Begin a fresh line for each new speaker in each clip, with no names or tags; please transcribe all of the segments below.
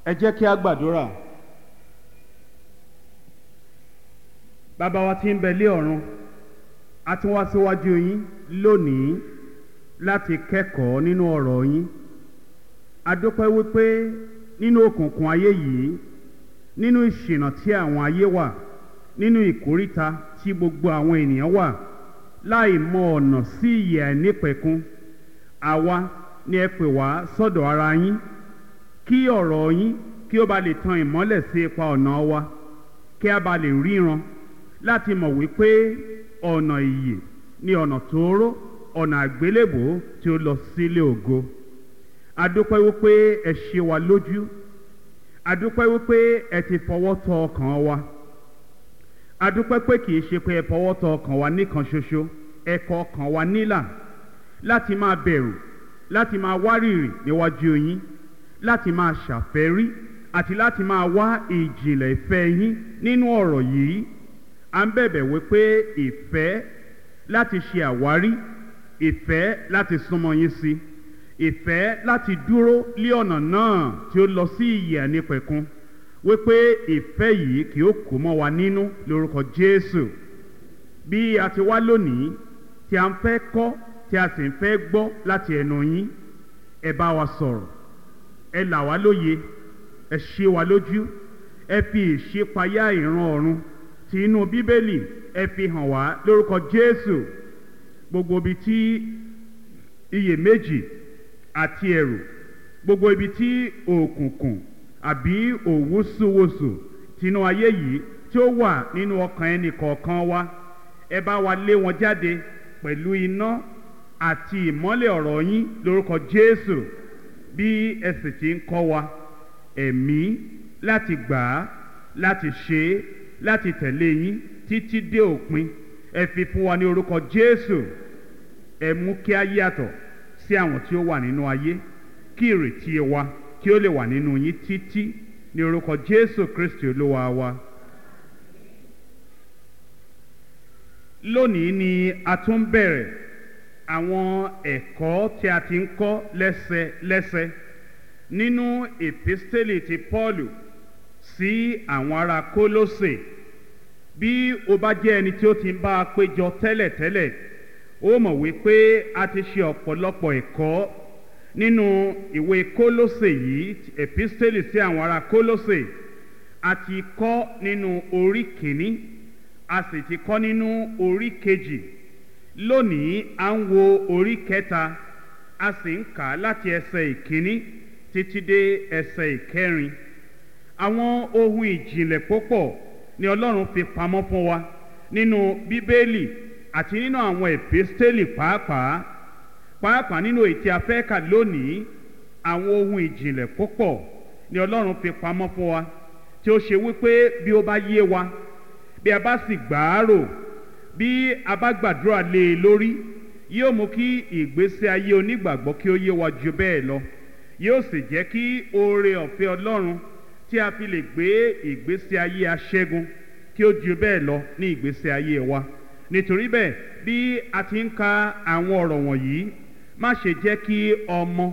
ẹ jẹ́ kí a gbàdúrà. bàbá wa tí ń bẹ lé ọ̀run a tún wá síwájú yín lónìí láti kẹ́kọ̀ọ́ nínú ọ̀rọ̀ yín a dúpẹ́ wípé nínú òkùnkùn ayé yìí nínú ìṣìnà tí àwọn ayé wà nínú ìkóríta tí gbogbo àwọn ènìyàn wà láì mọ ọ̀nà sí ìyè àìnípẹ̀kun àwa ni ẹ pè wá sọ́dọ̀ ara yín kí ọ̀rọ̀ yín kí ó ba lè tan ìmọ́lẹ̀ sí ipa ọ̀nà wa kí a ba lè ríran láti mọ̀ wípé ọ̀nà ìyè ni ọ̀nà tóóró ọ̀nà àgbélébò tí ó lọ sílé ògo adúpẹ́ wípé ẹ ṣe wa lójú adúpẹ́ wípé ẹ ti fọwọ́ tọ ọkàn wa adúpẹ́ pé kì í ṣe pé ẹ fọwọ́ tọ ọkàn wa nìkan ṣoṣo ẹ kọ ọkàn wa nílà láti máa bẹ̀rù láti máa wárìrì níwájú yín láti máa ṣàfẹ́rí àti láti máa wá ìjìnlẹ̀ ìfẹ́ yín nínú ọ̀rọ̀ yìí à ń bẹ̀bẹ̀ wípé ìfẹ́ láti ṣe àwárí ìfẹ́ láti súnmọ́ yín sí ìfẹ́ láti dúró lé ọ̀nà náà tí ó lọ sí ìyè ànípẹ̀kun wípé ìfẹ́ yìí kì ó kó mọ́ wa nínú lórúkọ Jésù bí a ti wá lónìí tí a ń fẹ́ kọ́ tí a sì ń fẹ́ gbọ́ láti ẹnu yín ẹ bá wa sọ̀rọ̀ ẹ là wá lóye ẹ ṣe wa lójú ẹ fi ìṣípayá ìran ọ̀run ti inú bíbélì ẹ fi hàn wá lórúkọ Jésù gbogbo ibi tí iyèméjì àti ẹ̀rù gbogbo ibi tí òkùnkùn àbí òwúsùwòsù tinú ayé yìí tí ó wà nínú ọkàn ẹnì kọ̀ọ̀kan wa ẹ bá wa lé wọn jáde pẹ̀lú iná àti ìmọ́lẹ̀ ọ̀rọ̀ yín lórúkọ Jésù bí ẹ sì ti ń kọ́ wa ẹ̀mí láti gbà á láti ṣe é láti tẹ̀lé yín títí dé òpin ẹ fi fún wa ní orúkọ Jésù ẹ mú kí a yàtọ̀ sí àwọn tí ó wà nínú ayé kí ìrètí wa kí ó lè wà nínú yín títí ní orúkọ Jésù Kristi Olúwa wa. lónìí ni a tún bẹ̀rẹ̀ àwọn ẹ̀kọ́ tí a ti ń kọ́ lẹ́sẹlẹ́sẹ nínú èpísítélì ti Pọ́ọ̀lù sí àwọn ará Kólósè bí o bá jẹ́ ẹni tí ó ti ń bá a péjọ tẹ́lẹ̀tẹ́lẹ̀ ó mọ̀ wípé a ti ṣe ọ̀pọ̀lọpọ̀ ẹ̀kọ́ nínú ìwé Kólósè yìí èpísítélì sí àwọn ará Kólósè a ti kọ́ nínú orí kìíní a sì ti kọ́ nínú orí kejì lónìí à ń wo orí kẹta a sì ń kà á láti ẹsẹ̀ ìkíní títí dé ẹsẹ̀ ìkẹrin àwọn ohun ìjìnlẹ̀ púpọ̀ ni Ọlọ́run fi pamọ́ fún wa nínú Bíbélì àti nínú àwọn èpísítélì pàápàá pàápàá nínú èyí tí a fẹ́ kà lónìí àwọn ohun ìjìnlẹ̀ púpọ̀ ni Ọlọ́run fi pamọ́ fún wa tí ó ṣe wípé bí ó bá yé wa bí a bá sì gbàárò bí a bá gbàdúrà lé e lórí yóò mú kí ìgbésí ayé onígbàgbọ́ kí ó yé wa ju bẹ́ẹ̀ lọ yóò sì jẹ́ kí oore ọ̀fẹ́ Ọlọ́run tí a fi lè gbé ìgbésí ayé aṣẹ́gun kí ó ju bẹ́ẹ̀ lọ ní ìgbésí ayé wa nítorí bẹ́ẹ̀ bí a ti ń ka àwọn ọ̀rọ̀ wọ̀nyí má ṣe jẹ́ kí ọmọ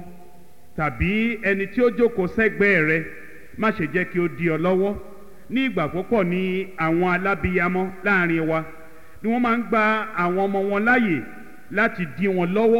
tàbí ẹni tí ó jókòó sẹ́gbẹ̀ẹ́ rẹ má ṣe jẹ́ kí ó di ọ lọ́wọ́ ní ìgbà púpọ̀ ní àwọn alábiyamọ láàrin wa ni wọ́n máa ń gba àwọn ọmọ wọn láàyè láti dí wọn lọ́wọ́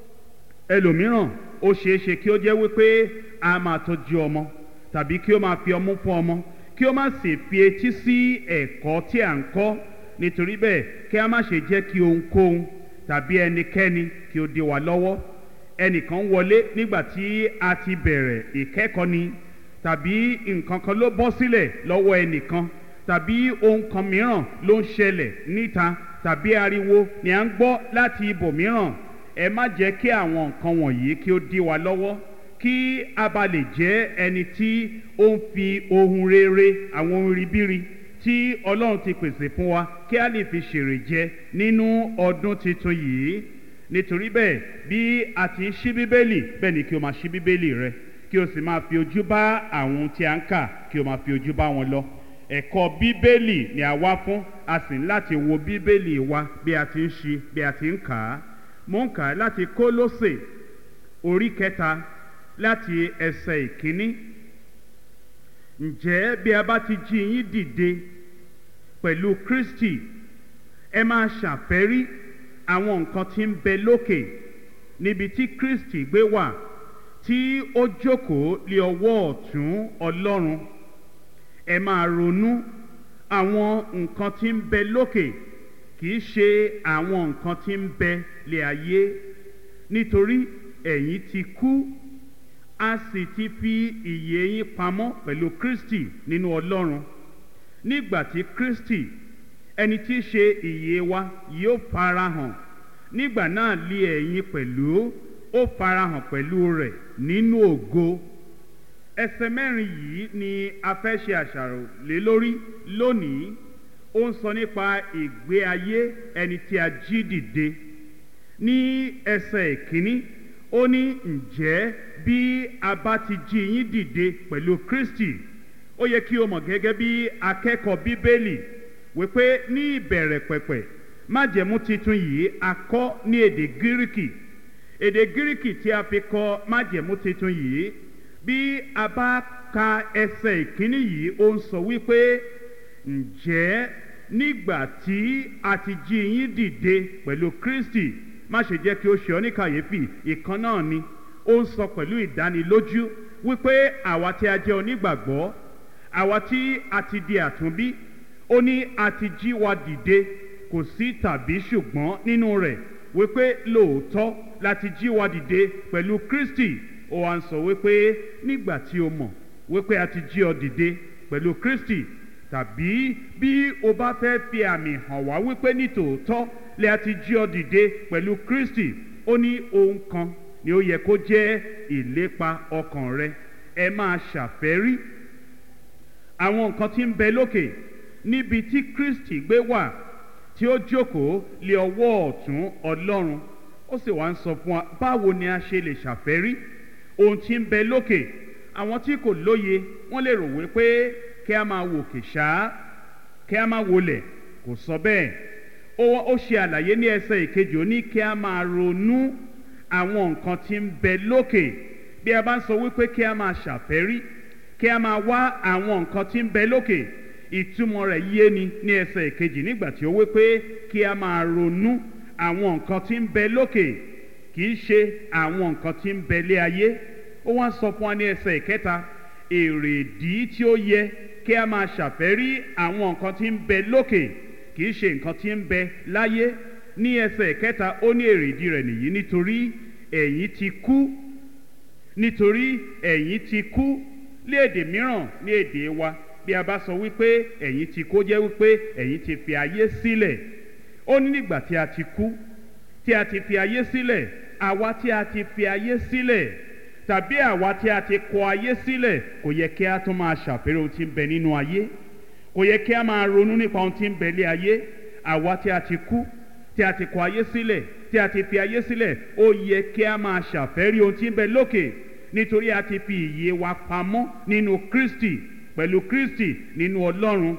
ẹlòmíràn ó ṣeé ṣe kí ó jẹ́ wípé a máa tọ́jú ọmọ tàbí kí ó máa fi ọmú fún ọmọ kí ó má sì fi etí sí ẹ̀kọ́ tí à ń kọ́ nítorí bẹ́ẹ̀ kí a má ṣe jẹ́ kí ohunkóhun tàbí ẹnikẹ́ni kí ó dí wa lọ́wọ́ ẹnìkan wọlé nígbà tí a ti bẹ̀rẹ̀ ìkẹ́kọ̀ọ́ ni tàbí nǹkan kan ló bọ́ sílẹ̀ lọ́wọ́ ẹnìkan tàbí ohun kan mìíràn ló ń ṣẹlẹ̀ níta tàbí ariwo ni à ń gbọ́ láti ibòmíràn ẹ má jẹ́ kí àwọn nǹkan wọ̀nyí kí ó dí wa lọ́wọ́ kí a bá lè jẹ́ ẹni tí ó ń fi ohun rere àwọn ohun ribiri tí Ọlọ́run ti pèsè fún wa kí a lè fi ṣèrè jẹ nínú ọdún tuntun yìí nítorí bẹ́ẹ̀ bí a ti ń ṣí bíbélì bẹ́ẹ̀ ni kí o máa ṣí bíbélì rẹ kí o sì máa fi ojú bá àwọn tí a ń kà kí o máa fi ojú bá wọn lọ ẹ̀kọ́ bíbélì ni a wá fún a sì ń láti wo bíbélì wa bí a ti ń ṣí bí a ti ń kà á mo ń kà á láti Kólósè orí kẹta láti ẹsẹ̀ ìkíní ǹjẹ́ bí a bá ti jí yín dìde pẹ̀lú kristi ẹ máa ṣàfẹ́rí àwọn nǹkan tí ń bẹ lókè níbi tí kristi gbé wà tí ó jókòó lé ọwọ́ ọ̀tún ọlọ́run ẹ máa ronú àwọn nǹkan tí ń bẹ lókè kì í ṣe àwọn nǹkan tí ń bẹ lé ayé nítorí ẹ̀yin ti kú a sì ti fi ìyè yín pamọ́ pẹ̀lú kristi nínú ọlọ́run nígbà tí kristi ẹni tí í ṣe ìyè wa yóò farahàn nígbà náà lé ẹ̀yin pẹ̀lú ó farahàn pẹ̀lú rẹ̀ nínú ògo ẹsẹ̀ mẹ́rin yìí ni a fẹ́ ṣe àṣàrò lé lórí lónìí ó ń sọ nípa ìgbé ayé ẹni tí a jí dìde ní ẹsẹ̀ ìkíní ó ní ǹjẹ́ bí a bá ti jí yín dìde pẹ̀lú kristi ó yẹ kí o mọ̀ gẹ́gẹ́ bí akẹ́kọ̀ọ́ bíbélì wípé ní ìbẹ̀rẹ̀ pẹ̀pẹ̀ májẹ̀mú titun yìí a kọ́ ní èdè gíríkì èdè gíríkì tí a fi kọ májẹ̀mú titun yìí bí a bá ka ẹsẹ̀ ìkíní yìí ó ń sọ wípé ǹjẹ́ nígbà tí a ti jí yín dìde pẹ̀lú kristi má ṣe jẹ́ kí ó ṣe ọ́ ní kàyéfì ìkan náà ni ó ń sọ pẹ̀lú ìdánilójú wípé àwa tí a jẹ́ onígbàgbọ́ àwa tí a ti di àtúnbí ó ní a ti jí wa dìde kò sí tàbí ṣùgbọ́n nínú rẹ̀ wípé lóòótọ́ láti jí wa dìde pẹ̀lú kristi ó wá ń sọ wípé nígbà tí o mọ̀ wípé a ti jí ọ dìde pẹ̀lú kristi tàbí bí o bá fẹ́ fi àmì hàn wá wípé ní tòótọ́ lè a ti jí ọ dìde pẹ̀lú kristi ó ní ohun kan ni ó yẹ kó jẹ́ ìlépa ọkàn rẹ ẹ máa ṣàfẹ́rí àwọn nǹkan tí ń bẹ lókè níbi tí kristi gbé wà tí ó jókòó lé ọwọ́ ọ̀tún ọlọ́run ó sì wá ń sọ fún wa báwo ni a ṣe lè ṣàfẹ́rí ohun tí ń bẹ lókè àwọn tí kò lóye wọ́n lè rò wípé kí a máa wòkè ṣáá kí a máa wọlẹ̀ kò sọ bẹ́ẹ̀ ó ṣe àlàyé ní ẹsẹ̀ ìkejì ó ní kí a máa ronú àwọn nǹkan tí ń bẹ lókè bí a bá ń sọ wípé kí a máa ṣàfẹ́rí kí a máa wá àwọn nǹkan tí ń bẹ lókè ìtumọ̀ rẹ̀ yé ni ní ẹsẹ̀ ìkejì nígbà tí ó wí pé kí a máa ronú àwọn nǹkan tí ń bẹ lókè kì í ṣe àwọn nǹkan tí ń bẹ lé ayé ó wá sọ fún wa ní ẹsẹ̀ ìkẹta èrèdí tí ó yẹ kí a máa ṣàfẹ́rí àwọn nǹkan tí ń bẹ lókè kì í ṣe nǹkan tí ń bẹ láyé ní ẹsẹ̀ ìkẹta ó ní èrèdí rẹ̀ nìyí nítorí ẹ̀yin ti kú nítorí ẹ̀yin ti kú ní èdè mìíràn ní èdè wa bí a bá sọ wípé ẹ̀yin ti kó jẹ́ wípé ẹ̀yin ti fi ayé sílẹ̀ ó ní nígbà tí a ti kú tí a ti fi ayé sílẹ̀ àwa tí a ti fi ayé sílẹ̀ tàbí àwa tí a ti kọ ayé sílẹ̀ kò yẹ kí a tún máa ṣàfẹ́rẹ́ ohun tí ń bẹ nínú ayé kò yẹ kí a máa ronú nípa ohun tí ń bẹ lé ayé àwa tí a ti kú tí a ti kọ ayé sílẹ̀ tí a ti fi ayé sílẹ̀ ó yẹ kí a máa ṣàfẹ́rí ohun tí ń bẹ lókè nítorí a ti fi ìyè wa pamọ́ nínú kristi pẹ̀lú kristi nínú ọlọ́run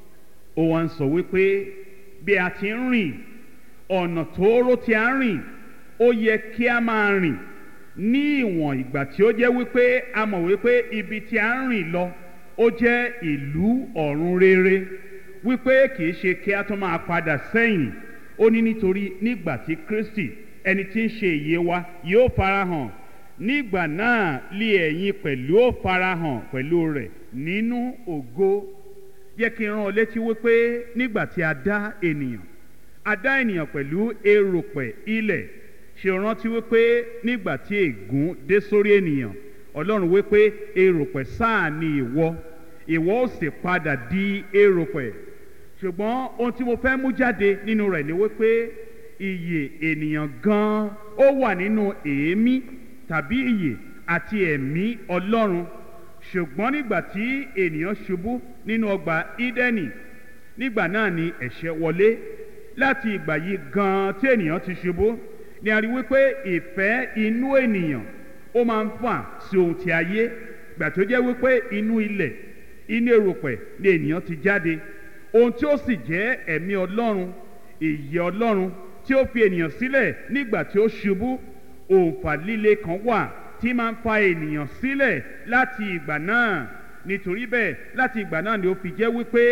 ó wá ń sọ wípé bí a ti ń rìn ọ̀nà tóóró tí a ń rìn ó yẹ kí a máa rìn ní ìwọ̀n ìgbà tí ó jẹ́ wípé a mọ̀ wípé ibi tí a ń rìn lọ ó jẹ́ ìlú ọ̀run rere wípé kì í ṣe kí a tún máa padà sẹ́yìn ó ní nítorí nígbà tí kristi ẹni tí ń ṣe ìyè wa yóò farahàn nígbà náà lé ẹ̀yin pẹ̀lú ó farahàn pẹ̀lú rẹ̀ nínú ògo yẹ kí n rán ọ létí wípé nígbà tí a dá ènìyàn a dá ènìyàn pẹ̀lú eròpẹ̀ ilẹ̀ ṣe rántí wípé nígbà tí ègún dé sórí ènìyàn ọlọ́run wípé eròpẹ̀ sáà ni ìwọ ìwọ ó sì padà di eròpẹ̀ ṣùgbọ́n ohun tí mo fẹ́ mú jáde nínú rẹ̀ ni wípé iyè ènìyàn gan-an ó wà nínú èémí tàbí iyè àti ẹ̀mí ọlọ́run ṣùgbọ́n nígbà tí ènìyàn ṣubú nínú ọgbà ídẹ́nì nígbà náà ni ẹ̀ṣẹ̀ wọlé láti ìgbà yìí gan-an tí ènìyàn ti ṣubú ni a rí wípé ìfẹ́ inú ènìyàn ó máa ń fà sí ohun ti ayé gbà tó jẹ́ wípé inú ilẹ̀ inú erùpẹ̀ ni ènìyàn ti jáde ohun tí ó sì jẹ́ ẹ̀mí ọlọ́run ìyè ọlọ́run tí ó fi ènìyàn sílẹ̀ nígbà tí ó ṣubú òǹfà líle kan wà tí máa ń fa ènìyàn sílẹ̀ láti ìgbà náà nítorí bẹ́ẹ̀ láti ìgbà náà ni ó fi jẹ́ wípé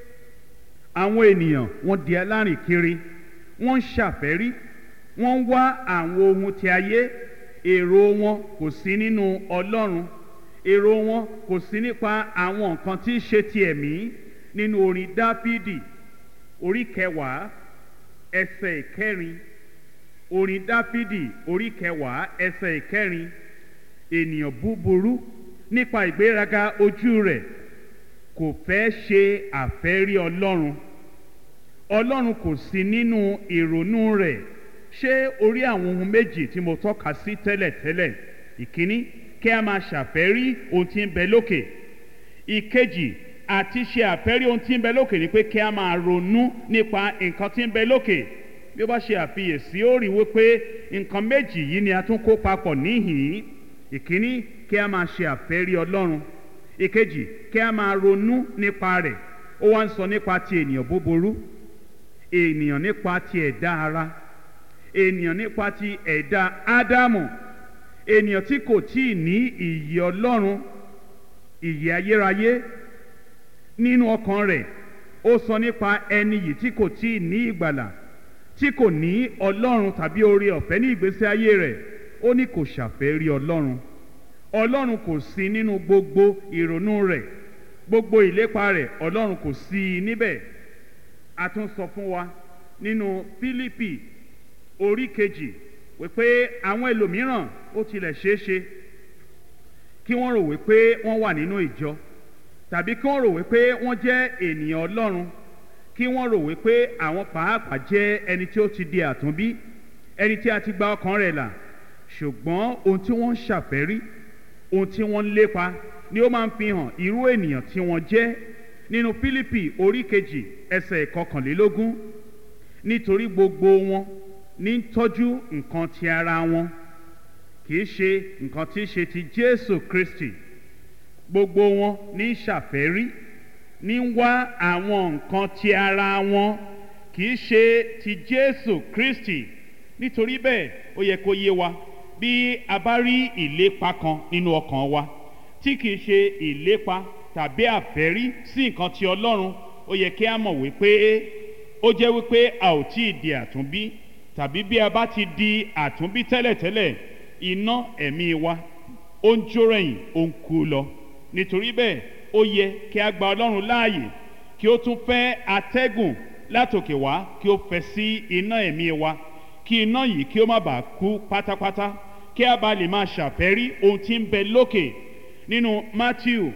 àwọn ènìyàn wọ́n di alárìn kiri wọ́n ń ṣàfẹ́rí wọ́n ń wá àwọn ohun ti ayé èrò wọn kò sí nínú ọlọ́run èrò wọn kò sí nípa àwọn nǹkan tí í ṣe ti ẹ̀mí nínú orin dáfídì orí kẹwàá ẹsẹ̀ ìkẹrin orin dáfídì orí kẹwàá ẹsẹ̀ ìkẹrin ènìyàn búburú nípa ìgbéraga ojú rẹ̀ kò fẹ́ ṣe àfẹ́rí ọlọ́run ọlọ́run kò sí nínú ìrònú rẹ̀ ṣé orí àwọn ohun méjì tí mo tọ́ka sí tẹ́lẹ̀tẹ́lẹ̀ ìkíní kí a máa ṣàfẹ́rí ohun tí ń bẹ lókè ìkejì àti ṣe àfẹ́rí ohun tí ń bẹ lókè ni pé kí a máa ronú nípa nǹkan tí ń bẹ lókè bí ó bá ṣe àfiyèsí ó rí wípé nǹkan méjì yìí ni a tún kó papọ̀ níhìn-ín ìkíní kí a máa ṣe àfẹ́rí ọlọ́run ìkejì kí a máa ronú nípa rẹ̀ ó wá ń sọ nípa ti ènìyàn búburú ènìyàn nípa ti ẹ̀dá ara ènìyàn nípa ti ẹ̀dá ádámù ènìyàn tí kò tí ì ní ìyè ọlọ́run ìyè ayérayé nínú ọkàn rẹ̀ ó sọ nípa ẹni yìí tí kò tí ì ní ìgbàlà tí kò ní ọlọ́run tàbí oore ọ̀fẹ́ ní ìgbésí ayé rẹ̀ ó ní kò ṣàfẹ́rí ọlọ́run ọlọ́run kò sí nínú gbogbo ìrònú rẹ̀ gbogbo ìlépa rẹ̀ ọlọ́run kò sí i níbẹ̀ a tún sọ fún wa nínú fílípì orí kejì wípé àwọn ẹlòmíràn ó tilẹ̀ ṣeé ṣe kí wọ́n rò wípé wọ́n wà nínú ìjọ tàbí kí wọ́n rò wípé wọ́n jẹ́ ènìyàn ọlọ́run kí wọ́n rò wípé àwọn pàápàá jẹ́ ẹni tí ó ti di àtúnbí ẹni tí a ti gba ọkàn rẹ̀ là ṣùgbọ́n ohun tí wọ́n ń ṣàfẹ́rí ohun tí wọ́n ń lépa ni ó máa ń fi hàn irú ènìyàn tí wọ́n jẹ́ nínú fílípì orí kejì ẹsẹ̀ ìkọkànlélógún nítorí gbogbo wọn ní tọ́jú nǹkan ti ara wọn kì í ṣe nǹkan tí í ṣe ti jésù kristi gbogbo wọn ní ṣàfẹ́rí ní wá àwọn nǹkan ti ara wọn kì í ṣe ti jésù kristi nítorí bẹ́ẹ̀ ó yẹ kó yé wa bí a bá rí ìlépa kan nínú ọkàn wa tí kì í ṣe ìlépa tàbí àfẹ́rí sí nǹkan ti ọlọ́run ó yẹ kí a mọ̀ wípé ó jẹ́ wípé a ò tí ì di àtúnbí tàbí bí a bá ti di àtúnbí tẹ́lẹ̀tẹ́lẹ̀ iná ẹ̀mí wa ó ń jó rẹ̀yìn ó ń kú lọ nítorí bẹ́ẹ̀ ó yẹ kí a gba ọlọ́run láàyè kí ó tún fẹ́ atẹ́gùn látòkè wá kí ó fẹ́ sí iná ẹ̀mí wa kí iná yìí kí ó má bàa kú pátápátá kí a bá lè máa ṣàfẹ́rí ohun tí ń bẹ lókè nínú matthew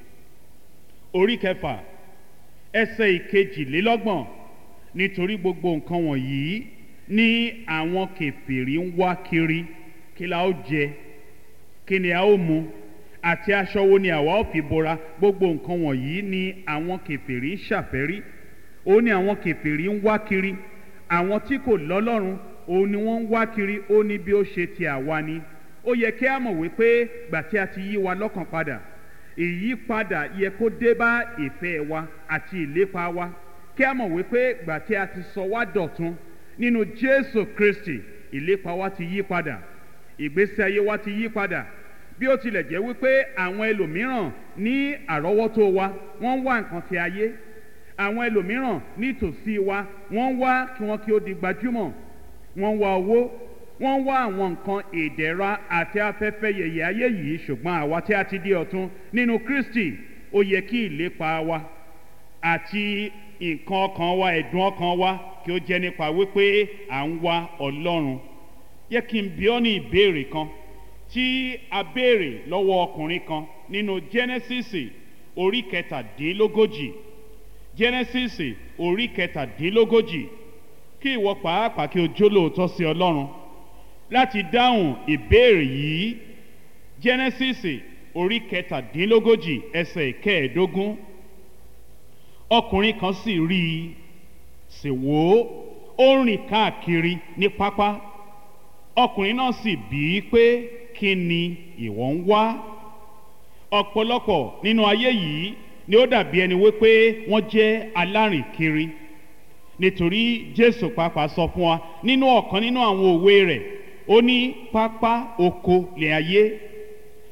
orí kẹfà ẹsẹ̀ ìkejìlélọ́gbọ̀n nítorí gbogbo nǹkan wọ̀nyí ní àwọn kẹfìrí ń wá kiri kí la ó jẹ kí ni a ó mu àti aṣọ wo ni àwa ó fi bora gbogbo nǹkan wọ̀nyí ni àwọn kẹfìrí ń ṣàfẹ́rí ó ní àwọn kẹfìrí ń wá kiri àwọn tí kò lọ́lọ́run òun ni wọ́n ń wá kiri ó ní bí ó ṣe ti àwa ni ó yẹ kí a mọ̀ wípé gbà tí a ti yí wa lọ́kàn padà ìyípadà yẹ kó dé bá ìfẹ́ wa àti ìlépa wa kí a mọ̀ wípé gbà tí a ti sọ wá dọ̀tun nínú jésù kristi ìlépa wa ti yí padà ìgbésí ayé wa ti yí padà bí ó tilẹ̀ jẹ́ wípé àwọn ẹlòmíràn ní àrọ́wọ́tó wa wọ́n ń wá nǹkan ti ayé àwọn ẹlòmíràn nítòsí wa wọ́n ń wá kí wọ́n kí ó di gbajúmọ̀ wọ́n ń wá owó wọ́n ń wá àwọn nǹkan ìdẹ̀ra àti afẹ́fẹ́ yẹ̀yẹ̀ ayé yìí ṣùgbọ́n àwa tí a ti di ọ̀tun nínú kristi ó yẹ kí ìlépa wa àti nǹkan ọkàn wa ẹ̀dùn ọkàn wa kí ó jẹ́ nípa wípé à ń wá ọlọ́run yẹ kí n bí ọ́ ní ìbéèrè kan tí a béèrè lọ́wọ́ ọkùnrin kan nínú genesis orí kẹtàdínlógójì genesis orí kẹtàdínlógójì kí ìwọ pàápàá kí o jó lóòótọ́ sí ọlọ́run láti dáhùn ìbéèrè yìí genesis orí kẹtàdínlógójì ẹsẹ̀ kẹẹ̀ẹ́dógún ọkùnrin kan sì rí i sì wò ó ó rìn káàkiri ní pápá ọkùnrin náà sì bí i pé kí ni ìwọ ń wá ọ̀pọ̀lọpọ̀ nínú ayé yìí ni ó dàbí ẹni wípé wọ́n jẹ́ alárìnkiri nítorí jésù pàápàá sọ fún wa nínú ọ̀kan nínú àwọn òwe rẹ̀ ó ní pápá oko lè ayé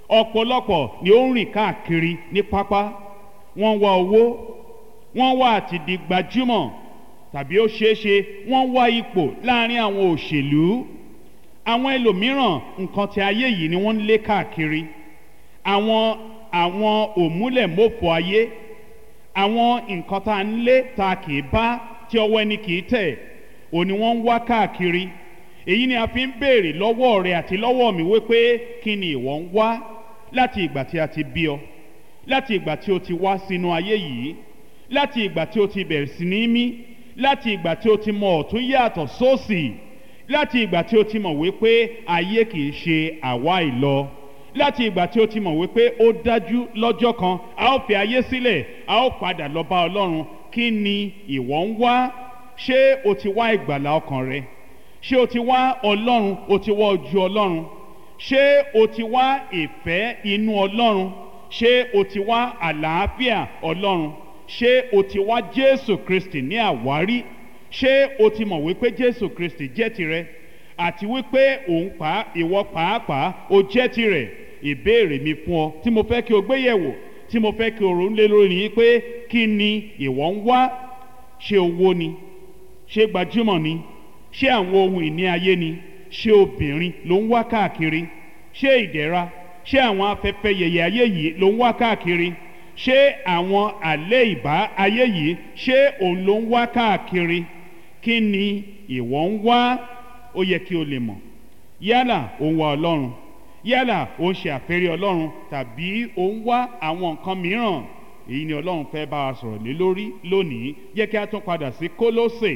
ọ̀pọ̀lọpọ̀ ni ó ń rìn káàkiri ní pápá wọ́n wá owó wọ́n wá àti di gbajúmọ̀ tàbí ó ṣeé ṣe wọ́n wá ipò láàrin àwọn òṣèlú àwọn ẹlòmíràn nǹkan ti ayé yìí ni wọ́n ń lé káàkiri àwọn àwọn òmúlẹ̀mọ́fọ ayé àwọn nǹkan tá a ń lé ta kì í bá tí ọwọ́ ẹni kì í tẹ̀ òní wọ́n ń wá káàkiri èyí ni a fi ń béèrè lọ́wọ́ rẹ àti lọ́wọ́ mi wípé kí ni ìwọ ń wá láti ìgbà tí a ti bí ọ láti ìgbà tí o ti wá sínú ayé yìí láti ìgbà tí o ti bẹ̀rẹ̀ sí ní mí láti ìgbà tí o ti mọ ọ̀tún yàtọ̀ sósì láti ìgbà tí o ti mọ̀ wípé ayé kì í ṣe àwa ìlọ láti ìgbà tí o ti mọ̀ wípé ó dájú lọ́jọ́ kan a ó fi ayé sílẹ̀ a ó padà lọ bá ọlọ́run kí ni ìwọ ń wá ṣé o ti wá ìgbàlá ọkàn rẹ ṣé o ti wá ọlọ́run o ti wá ojú ọlọ́run ṣé o ti wá ìfẹ́ inú ọlọ́run ṣé o ti wá àlàáfíà ọlọ́run ṣé o ti wá jésù kristi ní àwárí ṣé o ti mọ̀ wípé jésù kristi jẹ́ tirẹ̀ àti wípé òun pa ìwọ pàápàá o jẹ́ tirẹ̀ ìbéèrè mi fún ọ tí mo fẹ́ kí o gbé yẹ̀wò tí mo fẹ́ kí o rò ń lé lórí ni pé kí ni ìwọ ń wá ṣé owó ni ṣé gbajúmọ̀ ni ṣé àwọn ohun ìní ayé ni ṣé obìnrin ló ń wá káàkiri ṣé ìdẹ̀ra ṣé àwọn afẹ́fẹ́ yẹyẹ ayé yìí ló ń wá káàkiri ṣé àwọn àlẹ́ ìbá ayé yìí ṣé òun ló ń wá káàkiri kí ni ìwọ ń wá ó yẹ kí o lè mọ̀ yálà ó ń wá ọlọ́run yálà ó ń ṣe àfẹ́rí ọlọ́run tàbí ó ń wá àwọn nǹkan mìíràn èyí ni ọlọ́run fẹ́ bá wa sọ̀rọ̀ lé lórí lónìí jẹ́ kí a tún padà sí kólósè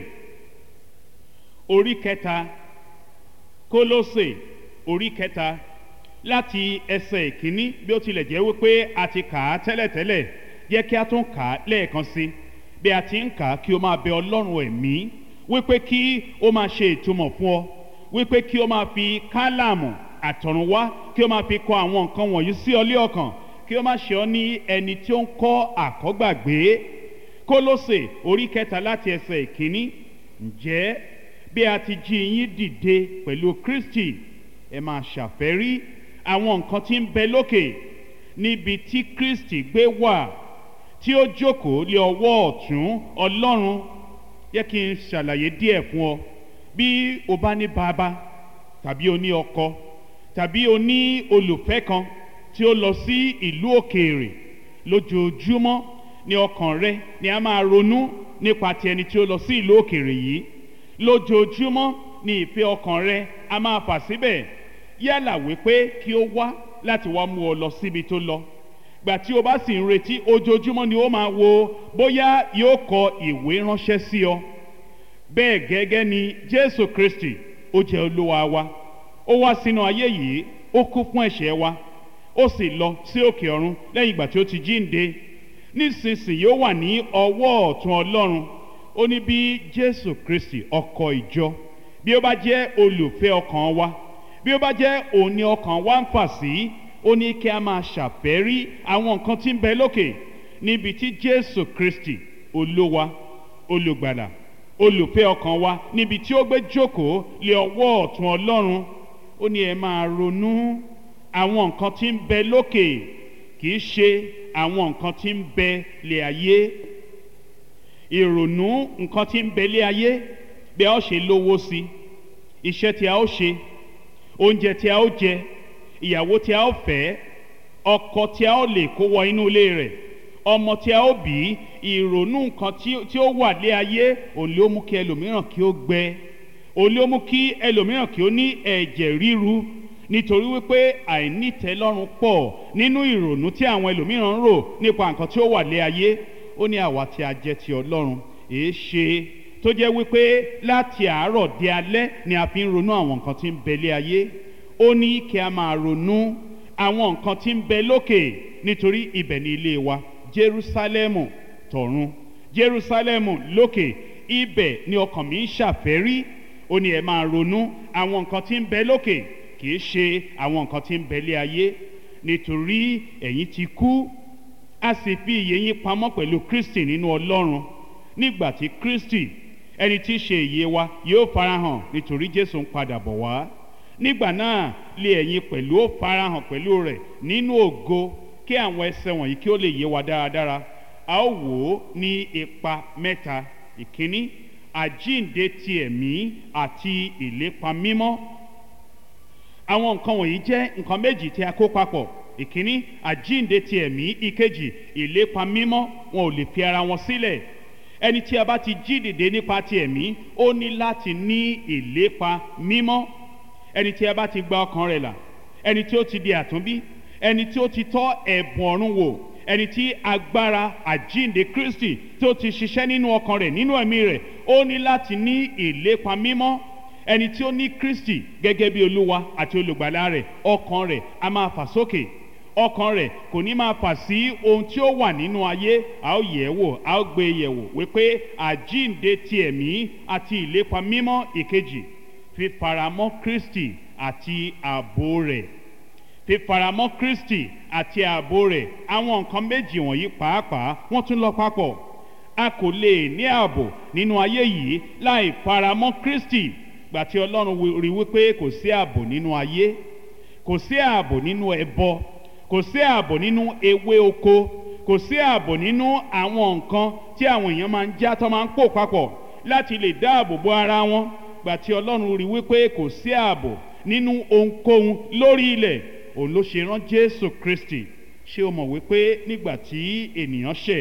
orí kẹta kólósè orí kẹta láti ẹsẹ̀ ìkíní bí ó tilẹ̀ jẹ́ wípé a ti kà á tẹ́lẹ̀tẹ́lẹ̀ jẹ́ kí a tún kà á lẹ́ẹ̀kan sí bí a ti ń kà á kí o máa bẹ ọlọ́run ẹ̀mí wípé kí o máa ṣe ìtumọ̀ fún ọ wípé kí o máa fi kálàmù àtọ̀run wá kí o máa fi kọ àwọn nǹkan wọ̀nyí sí ọ lé ọkàn kí o má ṣe ọ ní ẹni tí ó ń kọ́ àkọ́gbàgbé kólósè orí kẹta láti ẹsẹ̀ ìkíní ǹjẹ́ bí a ti jí yín dìde pẹ̀lú kristi ẹ máa ṣàfẹ́rí àwọn nǹkan tí ń bẹ lókè níbi tí kristi gbé wà tí ó jókòó lé ọwọ́ ọ̀tún ọlọ́run yẹ kí n ṣàlàyé díẹ̀ fún ọ bí o bá ní bàbá tàbí o ní ọkọ tàbí o ní olùfẹ́ kan tí ó lọ sí ìlú òkèèrè lójoojúmọ́ ní ọkàn rẹ ni a máa ronú nípa ti ẹni tí ó lọ sí ìlú òkèèrè yìí lójoojúmọ́ ni ìfẹ́ ọkàn rẹ a máa fà síbẹ̀ yálà wípé kí ó wá láti wá mú ọ lọ síbi tó lọ gbà tí o bá sì ń retí ojoojúmọ́ ni ó máa wo bóyá yóò kọ ìwé ránṣẹ́ sí ọ bẹ́ẹ̀ gẹ́gẹ́ ni jésù kristi ó jẹ́ olúwa wa ó wá sínú ayé yìí ó kú fún ẹ̀ṣẹ̀ wa ó sì lọ sí òkè ọ̀run lẹ́yìn ìgbà tí ó ti jíǹde nísinsìnyí ó wà ní ọwọ́ ọ̀tún ọlọ́run ó ní bí jésù kristi ọkọ ìjọ bí ó bá jẹ́ olùfẹ́ ọkàn wa bí ó bá jẹ́ òun ni ọkàn wa ń fà sí ó ní kí a máa ṣàfẹ́rí àwọn nǹkan tí ń bẹ lókè níbi tí jésù kristi olúwa olùgbàlà olùfẹ́ ọkàn wa níbi tí ó gbé jókòó lé ọwọ́ ọ̀tún ọlọ́run ó ní ẹ máa ronú àwọn nǹkan tí ń bẹ lókè kì í ṣe àwọn nǹkan tí ń bẹ lé ayé ìrònú nǹkan tí ń bẹ lé ayé bí a ó ṣe lówó sí iṣẹ́ tí a ó ṣe oúnjẹ tí a ó jẹ ìyàwó tí a ó fẹ́ ọkọ tí a ó lè kó wọ inú ilé rẹ̀ ọmọ tí a ó bí ìrònú nǹkan tí ó wà lé ayé òun ló mú kí ẹlòmíràn kí ó gbẹ òun ló mú kí ẹlòmíràn kí ó ní ẹ̀jẹ̀ ríru nítorí wípé àìnítẹ́lọ́rùn pọ̀ nínú ìrònú tí àwọn ẹlòmíràn ń rò nípa nǹkan tí ó wà lé ayé ó ní àwa tí a jẹ́ ti ọlọ́run èé ṣe tó jẹ́ wípé láti àárọ̀ di alẹ́ ni a fi ń ronú àwọn nǹkan tí ń bẹ lé ayé ó ní kí a máa ronú àwọn nǹkan tí ń bẹ lókè nítorí ibẹ̀ ni ilé wa Jerúsálẹ́mù tọ̀run Jerúsálẹ́mù lókè ibẹ̀ ni ọkàn mi ń ṣàfẹ́rí ó ní ẹ máa ronú àwọn nǹkan tí ń bẹ lókè kì í ṣe àwọn nǹkan tí ń bẹ lé ayé nítorí ẹ̀yin ti kú a sì fi ìyè yín pamọ́ pẹ̀lú Kristi nínú Ọlọ́run nígbà tí Kristi ẹni tí í ṣe ìyè wa yóò farahàn nítorí Jésù ń padà bọ̀ wá nígbà náà lé ẹ̀yin pẹ̀lú ó farahàn pẹ̀lú rẹ̀ nínú ògo kí àwọn ẹsẹ̀ wọ̀nyí kí ó lè yé wa dáradára a ó wò ó ní ipa mẹ́ta ìkíní àjíǹde ti ẹ̀mí àti ìlépa mímọ́ àwọn nǹkan wọ̀nyí jẹ́ nǹkan méjì tí a kó papọ̀ ìkíní àjíǹde ti ẹ̀mí ìkejì ìlépa mímọ́ wọn ò lè fi ara wọn sílẹ̀ ẹni tí a bá ti jí dìde nípa ti ẹ̀mí ó ní láti ní ìlépa mímọ́ ẹni tí a bá ti gba ọkàn rẹ̀ là ẹni tí ó ti di àtúnbí ẹni tí ó ti tọ́ ẹ̀bùn ọ̀run wò ẹni tí agbára àjíǹde kristi tí ó ti ṣiṣẹ́ nínú ọkàn rẹ̀ nínú ẹ̀mí rẹ̀ ó ní láti ní ìlépa mímọ́ ẹni tí ó ní kristi gẹ́gẹ́ bí olúwa àti olùgbàlà rẹ̀ ọkàn rẹ̀ a máa fà sókè ọkàn rẹ̀ kò ní máa fà sí ohun tí ó wà nínú ayé a ó yẹ̀ wò a ó gbé yẹ̀ wò wípé àjíǹde ti ẹ̀mí àti ìlépa mímọ́ ìkejì fífaramọ́ kristi àti ààbò rẹ̀ fífaramọ́ kristi àti ààbò rẹ̀ àwọn nǹkan méjì wọ̀nyí pàápàá wọ́n tún lọ papọ̀ a kò lè ní ààbò nínú ayé yìí láì faramọ́ kristi gbà tí ọlọ́run rí wípé kò sí ààbò nínú ayé kò sí ààbò nínú ẹbọ kò sí ààbò nínú ewé oko kò sí ààbò nínú àwọn nǹkan tí àwọn èèyàn máa ń já tó máa ń pò papọ̀ láti lè dáàbò bo ara wọn gbà tí ọlọ́run rí wípé kò sí ààbò nínú ohunkóhun lórí ilẹ̀ òun ló ṣe rán jésù kristi ṣé o mọ̀ wípé nígbà tí ènìyàn ṣẹ̀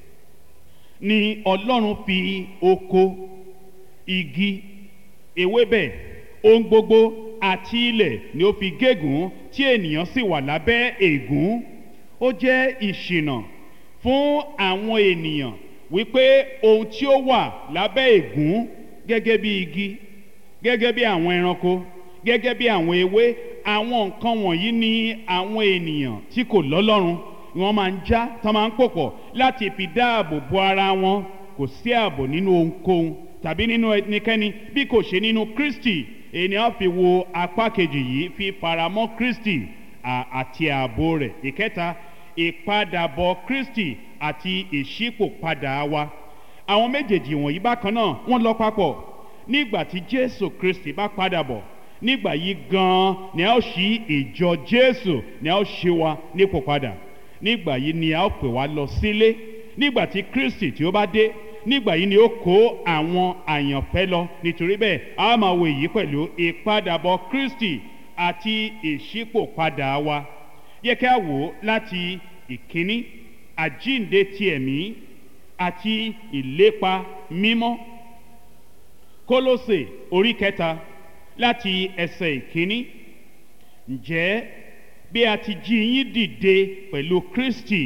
ni ọlọ́run fi oko igi ewébẹ̀ ohun gbogbo àti ilẹ̀ ni ó fi gégùn tí ènìyàn sì wà lábẹ́ ègún ó jẹ́ ìṣìnà fún àwọn ènìyàn wípé ohun tí ó wà lábẹ́ ègún gẹ́gẹ́ bí igi gẹ́gẹ́ bí àwọn ẹranko gẹ́gẹ́ bí àwọn ewé àwọn nǹkan wọ̀nyí ni àwọn ènìyàn tí kò lọ́lọ́run wọ́n máa ń já tán máa ń pòpọ̀ láti fi dáàbò bo ara wọn kò sí ààbò nínú ohunkóhun tàbí nínú ẹnikẹ́ni bí kò ṣe nínú kristi ènìyàn fi wo apá kejì yìí fi faramọ́ kristi àti ààbò rẹ̀ ìkẹta ìpadàbọ̀ kristi àti ìṣípòpadà wa àwọn méjèèjì wọ̀nyí bákan náà wọ́n lọ papọ̀ nígbà tí jésù kristi bá padà bọ̀ nígbà yìí gan-an ni a ó ṣí ìjọ jésù ni a ó ṣe wa nípò padà nígbà yìí ni a ó pè wá lọ sílé nígbà tí kristi tí ó bá dé nígbà yìí ni ó kó àwọn àyànfẹ́ lọ nítorí bẹ́ẹ̀ a máa wo èyí pẹ̀lú ìpadàbọ̀ kristi àti ìṣípòpadà wa yẹ kí a wò ó láti ìkíní àjínde ti ẹ̀mí àti ìlépa mímọ́ kólósè orí kẹta láti ẹsẹ̀ ìkíní ǹjẹ́ bí a ti jí yín dìde pẹ̀lú kristi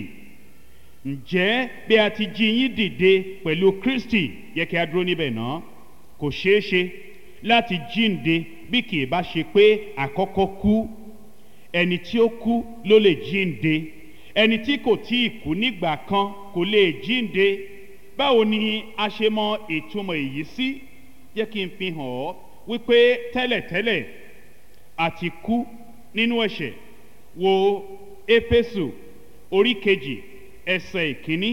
ǹjẹ́ bí a ti jí yín dìde pẹ̀lú kristi yẹ kí a dúró níbẹ̀ náà kò ṣeé ṣe láti jíǹde bí kì í bá ṣe pé àkọ́kọ́ kú ẹni tí ó kú ló lè jíǹde ẹni tí kò tí ì kú nígbà kan kò lè jíǹde báwo ni a ṣe mọ ìtumọ̀ èyí sí jẹ́ kí n fi hàn ọ́ wípé tẹ́lẹ̀tẹ́lẹ̀ àti kú nínú ẹ̀ṣẹ̀ wo éfésù orí kejì ẹsẹ̀ ìkíní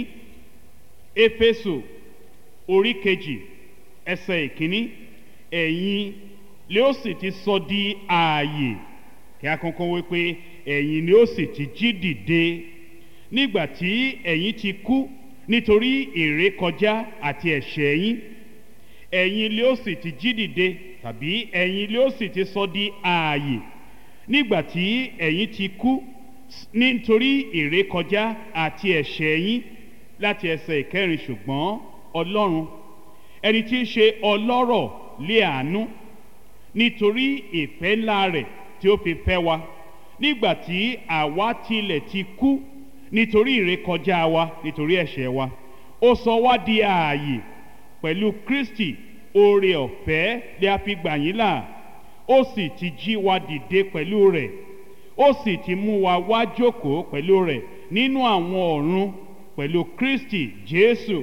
éfésù orí kejì ẹsẹ̀ ìkíní ẹ̀yin lé ó sì ti sọ di ààyè kí a kankan wípé ẹ̀yin ni ó sì ti jí dìde nígbà tí ẹ̀yin ti kú nítorí ìrékọjá àti ẹ̀ṣẹ̀ yín ẹ̀yin lé ó sì ti jí dìde tàbí ẹ̀yin lé ó sì ti sọ di ààyè nígbà tí ẹ̀yin ti kú nítorí ìrékọjá àti ẹ̀ṣẹ̀ yín láti ẹsẹ̀ ìkẹrin ṣùgbọ́n ọlọ́run ẹni tí í ṣe ọlọ́rọ̀ lé àánú nítorí ìfẹ́ ńlá rẹ̀ tí ó fi fẹ́ wa nígbà tí àwa tilẹ̀ ti kú nítorí ìrékọjá wa nítorí ẹ̀ṣẹ̀ wa ó sọ wá di ààyè pẹ̀lú kristi oore ọ̀fẹ́ lè a fi gbà yín là ó sì ti jí wa dìde pẹ̀lú rẹ̀ ó sì ti mú wa wá jókòó pẹ̀lú rẹ̀ nínú àwọn ọ̀run pẹ̀lú kristi jésù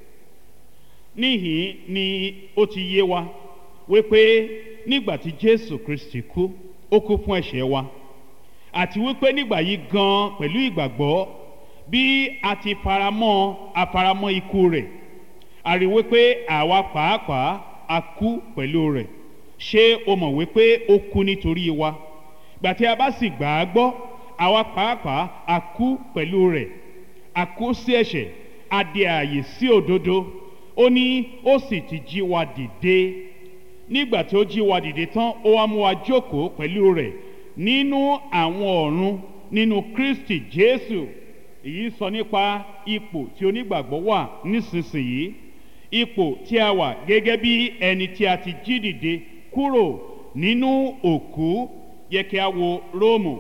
níhìn ni ó ti yé wa wípé nígbà tí jésù kristi kú ó kú fún ẹ̀ṣẹ̀ wa àti wípé nígbà yìí gan pẹ̀lú ìgbàgbọ́ bí a ti faramọ́ afaramọ́ ikú rẹ̀ a rí wípé àwa pàápàá a kú pẹ̀lú rẹ̀ ṣé o mọ̀ wípé ó kú nítorí wa gbà tí a bá sì gbà á gbọ́ àwa pàápàá a kú pẹ̀lú rẹ̀ a kú sí ẹ̀ṣẹ̀ a di ààyè sí òdodo ó ní ó sì ti jí wa dìde nígbà tí ó jí wa dìde tán ó wá mú wa jókòó pẹ̀lú rẹ̀ nínú àwọn ọ̀run nínú kristi jésù èyí sọ nípa ipò tí onígbàgbọ́ wà nísinsìnyí ipò tí a wà gẹ́gẹ́ bí ẹni tí a ti jí dìde kúrò nínú òkú yẹ kí a wo róòmù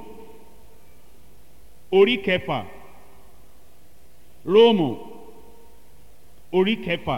orí kẹfà róòmù orí kẹfà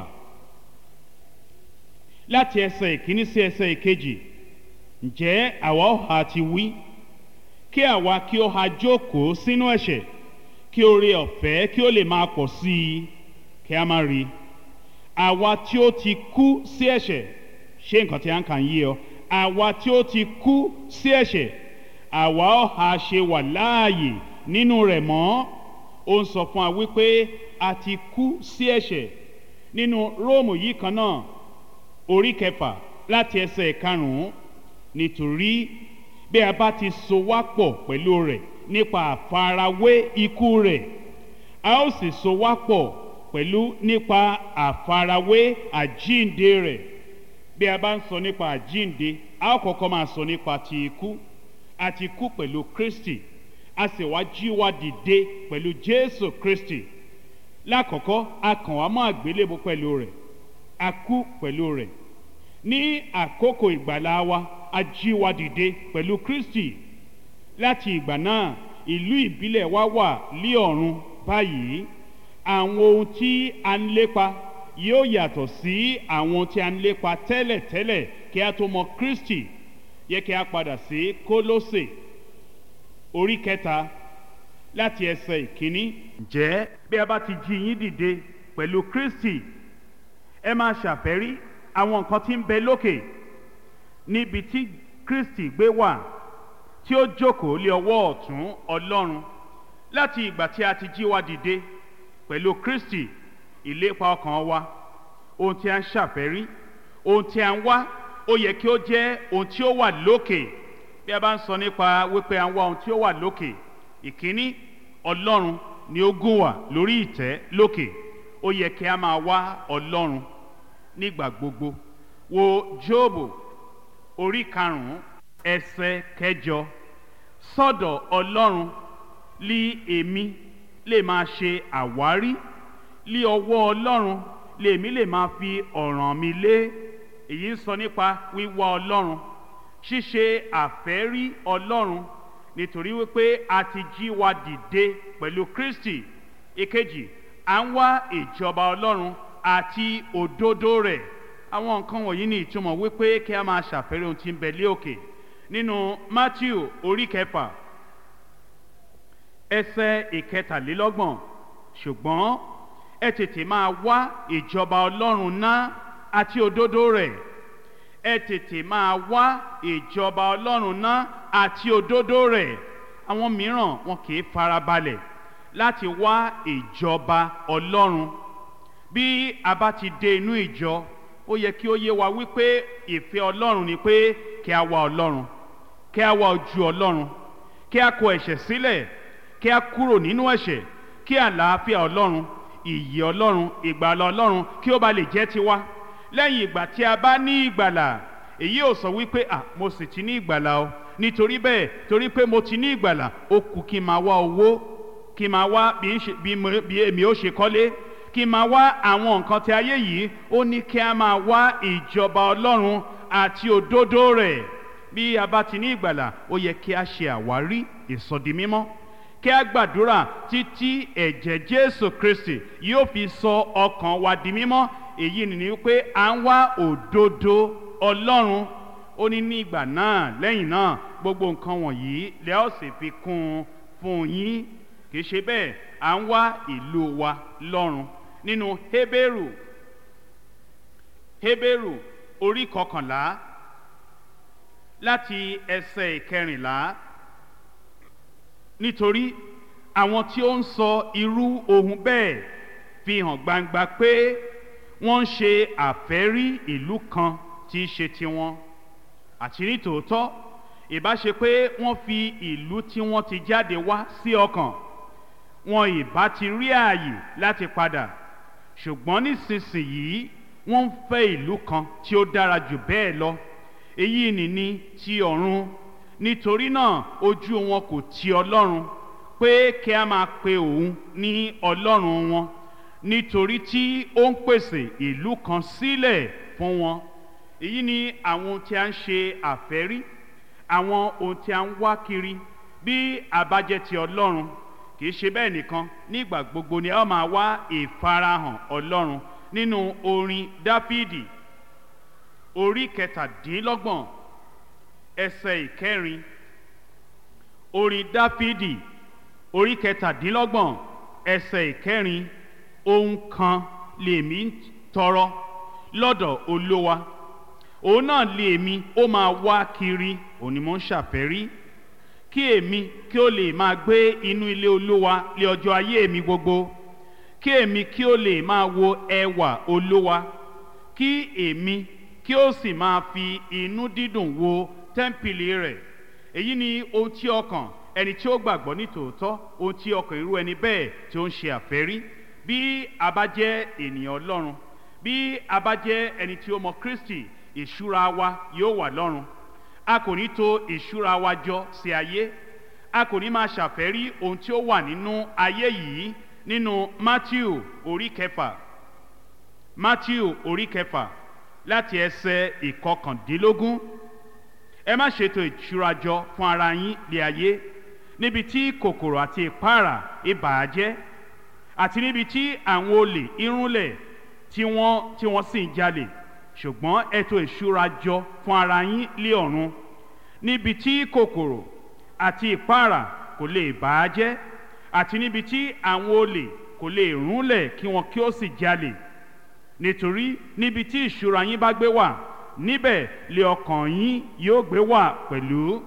láti ẹsẹ̀ ìkíní sí ẹsẹ̀ ìkejì ǹjẹ́ àwa ọ̀hà ti wí kí àwa kí ó ha jókòó sínú ẹ̀ṣẹ̀ kí oore ọ̀fẹ́ kí ó lè máa pọ̀ sí i kí a má rí i àwa tí ó ti kú sí ẹ̀ṣẹ̀ ṣé nǹkan tí a ń kà ń yí ọ àwa tí ó ti kú sí ẹ̀ṣẹ̀ àwa ọ̀hà ṣe wà láàyè nínú rẹ̀ mọ́ ó ń sọ fún wa wípé a ti kú sí ẹ̀ṣẹ̀ nínú róòmù yìí kan náà orí kẹfà láti ẹsẹ̀ karùn-ún nítorí bí a bá ti so wá pọ̀ pẹ̀lú rẹ̀ nípa àfarawé ikú rẹ̀ a ó sì so wá pọ̀ pẹ̀lú nípa àfarawé àjínde rẹ̀ bí a bá ń sọ nípa àjínde a ó kọ́kọ́ máa sọ nípa ti ikú a ti kú pẹ̀lú kristi a sì wá jí wa dìde pẹ̀lú jésù kristi lákọ̀ọ́kọ́ a kàn wá mọ́ àgbélébó pẹ̀lú rẹ̀ a kú pẹ̀lú rẹ̀ ní àkókò ìgbàlá wa a jí wa dìde pẹ̀lú kristi láti ìgbà náà ìlú ìbílẹ̀ wa wà lí ọ̀run báyìí àwọn ohun tí a ń lépa yóò yàtọ̀ sí àwọn tí a ń lépa tẹ́lẹ̀tẹ́lẹ̀ kí a tó mọ kristi yẹ kí a padà sí kólósè orí kẹta láti ẹsẹ̀ ìkíní. ǹjẹ́ bí a bá ti jí yín dìde pẹ̀lú kristi ẹ máa ṣàfẹ́rí àwọn nǹkan tí ń bẹ lókè níbi tí kristi gbé wà tí ó jókòó lé ọwọ́ ọ̀tún ọlọ́run láti ìgbà tí a ti jí wa dìde pẹ̀lú kristi ìlépa ọkàn wa ohun tí a ń ṣàfẹ́rí ohun tí a ń wá ó yẹ kí ó jẹ́ ohun tí ó wà lókè bí a bá ń sọ nípa wípé à ń wá ohun tí ó wà lókè ìkíní ọlọ́run ni ó gùn wà lórí ìtẹ́ lókè ó yẹ kí a máa wá ọlọ́run nígbà gbogbo wo jóòbù orí karùnún ẹsẹ kẹjọ sọdọ ọlọ́run lí èmi lè máa ṣe àwárí lí ọwọ́ ọlọ́run lèmi lè máa fi ọ̀ràn mi lé èyí ń sọ nípa wíwá ọlọ́run ṣíṣe àfẹ́rí ọlọ́run nítorí wípé a ti jí wa dìde pẹ̀lú kristi ìkejì à ń wá ìjọba ọlọ́run àti òdodo rẹ̀ àwọn nǹkan wọ̀nyí ní ìtumọ̀ wípé kí a máa ṣàfẹ́rí ohun tí ń bẹ lé òkè nínú matthew orí kẹfà ẹsẹ̀ ìkẹtàlélọ́gbọ̀n ṣùgbọ́n ẹ tètè máa wá ìjọba ọlọ́run ná àti òdodo rẹ̀ ẹ tètè máa wá ìjọba ọlọ́run ná àti òdodo rẹ̀ àwọn mìíràn wọn kì í farabalẹ̀ láti wá ìjọba ọlọ́run bí a bá ti dé inú ìjọ ó yẹ kí ó yé wa wípé ìfẹ́ ọlọ́run ni pé kí a wá ọlọ́run kí a wá ojú ọlọ́run kí a kọ ẹ̀ṣẹ̀ sílẹ̀ kí a kúrò nínú ẹ̀ṣẹ̀ kí àlàáfíà ọlọ́run ìyè ọlọ́run ìgbàlà ọlọ́run kí ó ba lè jẹ́ tiwa lẹ́yìn ìgbà tí a bá ní ìgbàlà èyí ò sọ wípé à mo sì ti ní ìgbàlà o nítorí bẹ́ẹ̀ torí pé mo ti ní ìgbàlà ó kù kí n máa wá owó kí n máa wá bí èmi ó ṣe kọ́lé kí n máa wá àwọn nǹkan tí ayé yìí ó ní kí a máa wá ìjọba ọlọ́run àti òdodo rẹ̀ bí a bá ti ní ìgbàlà ó yẹ kí a ṣe àwárí ìsọdi mímọ́ kí a gbàdúrà títí ẹ̀jẹ̀ jésù kristi yóò fi sọ ọkàn wa di mímọ́ èyí ni pé à ń wá òdodo ọlọ́run ó ní ní ìgbà náà lẹ́yìn náà gbogbo nǹkan wọ̀nyí lẹ́ ó sì fi kún un fún yín kì í ṣe bẹ́ẹ̀ à ń wá ìlú wa lọ́run nínú hébérù hébérù orí kọkànlá láti ẹsẹ̀ ìkẹrìnlá nítorí àwọn tí ó ń sọ irú ohun bẹ́ẹ̀ fi hàn gbangba pé wọ́n ń ṣe àfẹ́rí ìlú kan tí í ṣe tiwọn àti ní tòótọ́ ìbá ṣe pé wọ́n fi ìlú tí wọ́n ti jáde wá sí ọkàn wọn ìbá ti rí ààyè láti padà ṣùgbọ́n nísinsìnyí wọ́n ń fẹ́ ìlú kan tí ó dára jù bẹ́ẹ̀ lọ èyí nìní ti ọ̀run nítorí náà ojú wọn kò ti ọlọ́run pé kí a máa pe òun ní ọlọ́run wọn nítorí tí ó ń pèsè ìlú kan sílẹ̀ fún wọn èyí ni àwọn ohun tí a ń ṣe àfẹ́rí àwọn ohun tí a ń wá kiri bí àbájẹ́ ti ọlọ́run kì í ṣe bẹ́ẹ̀ nìkan nígbà gbogbo ni a máa wá ìfarahàn ọlọ́run nínú orin dáfídì orí kẹtàdínlọ́gbọ̀n ẹsẹ̀ ìkẹrin orin dáfídì orí kẹtàdínlọ́gbọ̀n ẹsẹ̀ ìkẹrin ohun kan lèmi ń tọrọ lọ́dọ̀ olówa òun náà lèmi ó máa wá kiri òun ni mo ń ṣàfẹ́rí kí èmi kí ó lè máa gbé inú ilé olówa lé ọjọ́ ayé mi gbogbo kí èmi kí ó lè máa wo ẹwà olówa kí èmi kí ó sì máa fi inú dídùn wo tẹ́ḿpìlì rẹ̀ èyí ni ohun tí ọkàn ẹni tí ó gbàgbọ́ ní tòótọ́ ohun tí ọkàn irú ẹni bẹ́ẹ̀ tí ó ń ṣe àfẹ́rí bí a bá jẹ́ ènìyàn ọlọ́run bí a bá jẹ́ ẹni tí ó mọ kristi ìṣúra wa yóò wà lọ́run a kò ní tò ìṣúra wa jọ sí ayé a kò ní máa ṣàfẹ́rí ohun tí ó wà nínú ayé yìí nínú matthew orí kẹfà matthew orí kẹfà láti ẹsẹ̀ ìkọkàndínlógún ẹ má ṣètò ìṣúra jọ fún ara yín lé ayé níbi tí kòkòrò àti ìpara ìbàjẹ́ àti níbi tí àwọn olè irúnlẹ̀ tí wọ́n tí wọ́n sì ń jalè ṣùgbọ́n ètò ìṣúra jọ fún ara yín lé ọ̀run níbi tí kòkòrò àti ìpara kò lè bàjẹ́ àti níbi tí àwọn olè kò lè rúnlẹ̀ kí wọn kí ó sì jalè nítorí níbi tí ìṣúra yín bá gbé wà níbẹ̀ lé ọkàn yín yóò gbé wà pẹ̀lú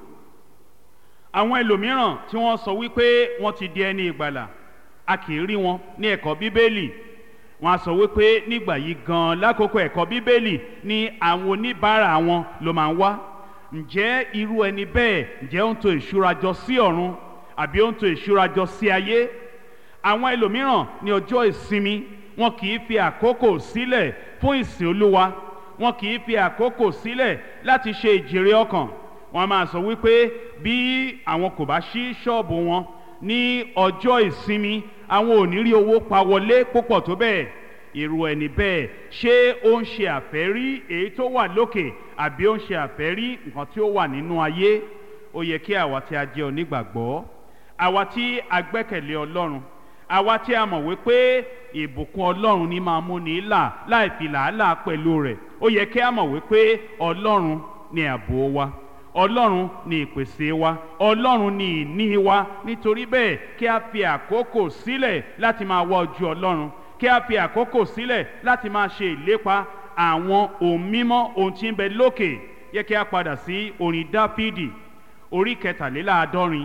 àwọn ẹlòmíràn tí wọ́n sọ wípé wọ́n ti di ẹni ìgbàlà a kì í rí wọn ní ẹ̀kọ́ bíbélì wọ́n á sọ wípé nígbà yìí gan lákòókò ẹ̀kọ́ bíbélì ni àwọn oníbàárà wọn ló máa ń wá ǹjẹ́ irú ẹni bẹ́ẹ̀ ǹjẹ́ ó ń tò ìṣúra jọ sí ọ̀run àbí ó ń tò ìṣúra jọ sí ayé àwọn ẹlòmíràn ní ọjọ́ ìsinmi wọn kì í fi àkókò sílẹ̀ fún ìsìn olúwa wọn kì í fi àkókò sílẹ̀ láti ṣe ìjèrè ọkàn wọn máa sọ wípé bí àwọn kò bá ṣí ṣọ́ọ̀bù wọn ní ọjọ́ ìsinmi àwọn ò ní rí owó pa wọlé púpọ̀ tó bẹ́ẹ̀ irú ẹni bẹ́ẹ̀ ṣé ó ń ṣe àfẹ́rí èyí tó wà lókè àbí ó ń ṣe àfẹ́rí nǹkan tí ó wà nínú ayé ó yẹ kí àwa tí a jẹ́ onígbàgbọ́ àwa tí a gbẹ́kẹ̀lé ọlọ́run àwa tí a mọ̀ wípé ìbùkún ọlọ́run ní máa mú ní là láì fi làálàá pẹ̀lú rẹ̀ ó yẹ kí a mọ̀ wípé ọlọ́run ni ààbò wa ọlọ́run ni ìpèsè wa ọlọ́run ni ìní wa nítorí bẹ́ẹ̀ kí a fi àkókò sílẹ̀ láti máa wá ojú ọlọ́run kí a fi àkókò sílẹ̀ láti máa ṣe ìlépa àwọn ohun mímọ́ ohun tí ń bẹ lókè yẹ kí a padà sí orin dáfídì orí kẹtàléláàádọ́rin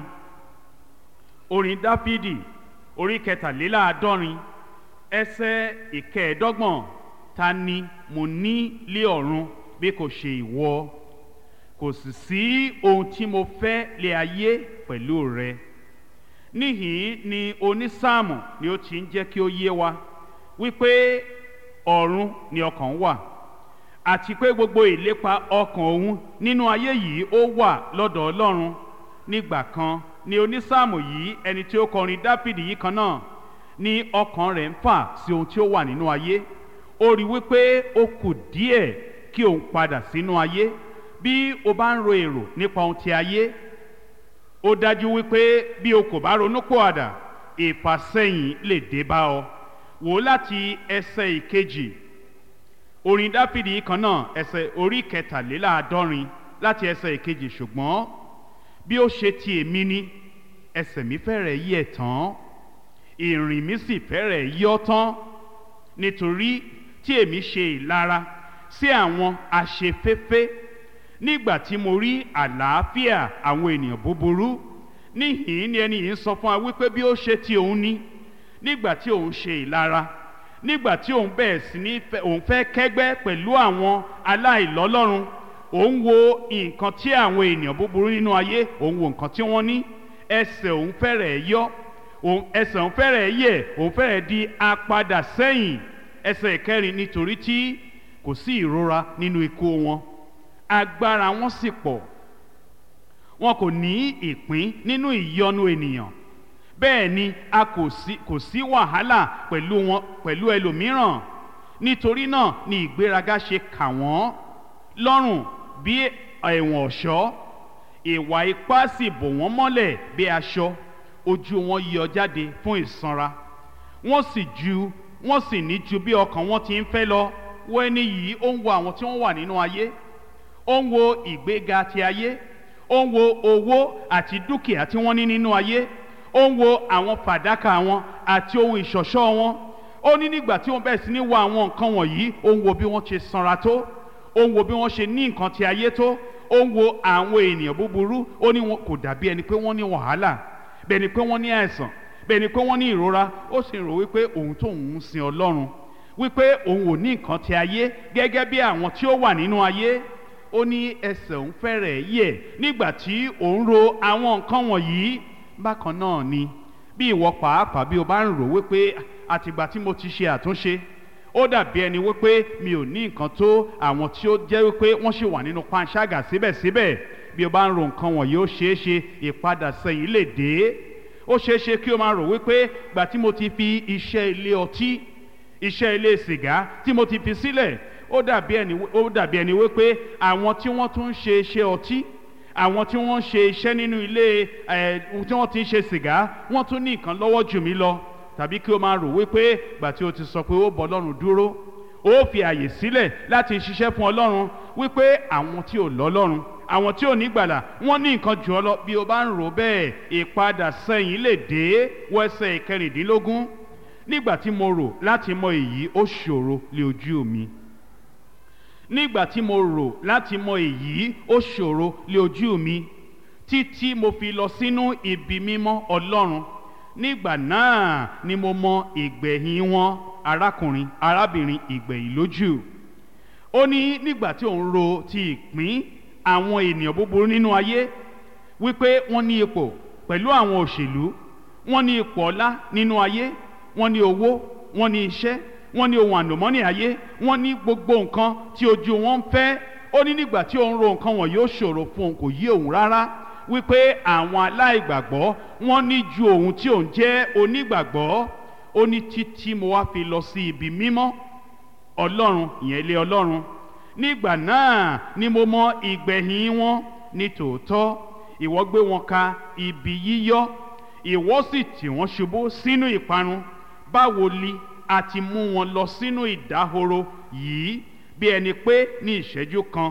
orin dáfídì orí kẹtàléláàádọ́rin ẹsẹ̀ ìkẹẹ̀ẹ́dọ́gbọ̀n ta ni mo ní lé ọ̀run bí kò ṣe ìwọ kò sì sí ohun tí mo fẹ́ lé ayé pẹ̀lú rẹ níhìn ni onísáàmù ni ó ti ń jẹ́ kí ó yé wa wípé ọ̀run ni ọkàn wà àti pé gbogbo ìlépa ọkàn òun nínú ayé yìí ó wà lọ́dọ̀ ọlọ́run nígbà kan ni onísáàmù yìí ẹni tí ó kọrin dáfídì yìí kan náà ni ọkàn rẹ̀ ń fà sí ohun tí ó wà nínú ayé ó rí wípé ó kù díẹ̀ kí òun padà sínú ayé bí o bá ń ro èrò nípa ohun ti ayé ó dájú wípé bí o kò bá ronú pòàdà ìfàsẹ́yìn lè dé bá ọ wò ó láti ẹsẹ̀ ìkejì orin dáfídì kan náà ẹsẹ̀ orí kẹtàléláàádọ́rin láti ẹsẹ̀ ìkejì ṣùgbọ́n bí ó ṣe ti èmi ni ẹsẹ̀ mi fẹ́rẹ̀ yí ẹ̀ tán ìrìn mi sì fẹ́rẹ̀ yọ́ tán nítorí tí èmi ṣe ìlara sí àwọn aṣeféfé nígbà tí mo rí àlàáfíà àwọn ènìyàn búburú níhìn ni ẹni yìí ń sọ fún wa wípé bí ó ṣe ti òun ní nígbà tí òun ṣe ìlara nígbà tí òun bẹ̀rẹ̀ sí ní òun fẹ́ kẹ́gbẹ́ pẹ̀lú àwọn aláìlọ́lọ́run òun wo nǹkan tí àwọn ènìyàn búburú nínú ayé òun wo nǹkan tí wọ́n ní ẹsẹ̀ òun fẹ́rẹ̀ yọ òun ẹsẹ̀ òun fẹ́rẹ̀ yẹ̀ òun fẹ́rẹ̀ di apadà sẹ́yìn ẹsẹ̀ ìkẹrin nítorí tí kò sí ìrora nínú ikú wọn agbára wọn sì pọ̀ wọn kò ní ìpín nínú ìyọnu ènìyàn bẹ́ẹ̀ ni a kò sí kò sí wàhálà pẹ̀lú wọn pẹ̀lú ẹlòmíràn nítorí náà ni ìgbéraga ṣe kà wọ́n lọ́rùn bí ẹ̀wọ̀n ọ̀ṣọ́ ìwà ipá sì bò wọ́n mọ́lẹ̀ bí aṣọ ojú wọn yọ jáde fún ìsanra wọ́n sì ju wọ́n sì ní ju bí ọkàn wọn ti ń fẹ́ lọ wo ẹni yìí ó ń wo àwọn tí wọ́n wà nínú ayé ó ń wo ìgbéga ti ayé ó ń wo owó àti dúkìá tí wọ́n ní nínú ayé ó ń wo àwọn fàdákà wọn àti ohun ìṣọ̀ṣọ́ wọn ó ní nígbà tí wọ́n bẹ̀rẹ̀ sí ní wo àwọn nǹkan wọ̀nyí ó ń wo bí wọ́n ṣe sanra tó ó ń wo bí wọ́n ṣe ní nǹkan ti ayé tó ó ń wo àwọn ènìyàn búburú ó ní wọn kò dàbí ẹni pé wọ́n ní wàhálà bẹ́ẹ̀ ni pé wọ́n ní àìsàn bẹ́ẹ̀ ni pé wọ́n ní ìrora ó sì rò wípé òun tó ń sin ọlọ́run wípé òun ò ní nǹkan ti ayé gẹ́gẹ́ bí àwọn tí ó wà nínú ayé ó ní ẹsẹ̀ òun fẹ́rẹ̀ yẹ̀ nígbà tí òun ro àwọn nǹkan wọ̀nyí bákan náà ni bí ìwọ pàápàá bí o bá ń rò wípé àtìgbà tí mo ti ṣe àtúnṣe ó dàbí ẹni wípé mi ò ní nǹkan tó àwọn tí ó jẹ́ wípé wọ́n ṣì wà nínú panṣágà síbẹ̀síbẹ̀ bí o bá ń ro nǹkan wọ̀nyí ó ṣeé ṣe ìpadà sẹ́yìn lè dé ó ṣeé ṣe kí o máa rò wípé gbà tí mo ti fi iṣẹ́ ilé ọtí iṣẹ́ ilé sìgá tí mo ti fi sílẹ̀ ó dàbí ẹni ó dàbí ẹni wípé àwọn tí wọ́n tún ń ṣe iṣẹ́ ọtí àwọn tí wọ́n ń ṣe iṣẹ́ nínú ilé ẹ̀ tí wọ́n ti ń ṣe sìgá wọ́n tún ní nǹkan lọ́wọ́ jù mí lọ tàbí kí o máa rò wípé gbà tí o ti sọ pé ó bọ́ ọlọ́run dúró ó fi àyè sílẹ̀ láti ṣiṣẹ́ fún ọlọ́run wípé àwọn tí ò lọ́lọ́run àwọn tí ò ní gbàlà wọ́n ní nǹkan jù ọ lọ bí o bá ń rò bẹ́ẹ̀ ìpadà sẹ́yìn lè dé wẹ́sẹ̀ ìkẹrìndínlógún nígbà tí mo rò láti mọ èyí ó ṣòro lé ojú mi nígbà tí mo rò láti mọ èyí ó ṣòro lé ojú mi títí mo fi lọ sínú ibi mímọ́ ọlọ́run nígbà náà ni mo mọ ìgbẹ̀yìn wọn arákùnrin arábìnrin ìgbẹ̀yìn lójú ó ní nígbà tí òun ro ti ìpín àwọn ènìyàn búburú nínú ayé wípé wọ́n ní ipò pẹ̀lú àwọn òṣèlú wọ́n ní ipò ọlá nínú ayé wọ́n ní owó wọ́n ní iṣẹ́ wọ́n ní ohun àlùmọ́nì ayé wọ́n ní gbogbo nǹkan tí ojú wọn ń fẹ́ ó ní nígbà tí òun ro nǹkan wọn yóò ṣòro fún òun kò yé òun rárá wípé àwọn aláìgbàgbọ́ wọ́n ní ju òun tí òun jẹ́ onígbàgbọ́ ó ní títí mo wá fi lọ sí ibi mímọ́ ọlọ́run ìyẹn ilé ọlọ́run nígbà náà ni mo mọ ìgbẹ̀yìn wọn ní tòótọ́ ìwọ gbé wọn ka ibi yíyọ́ ìwọ sì tì wọ́n ṣubú sínú ìparun báwo li a ti mú wọn lọ sínú ìdáhoro yìí bí ẹni pé ní ìṣẹ́jú kan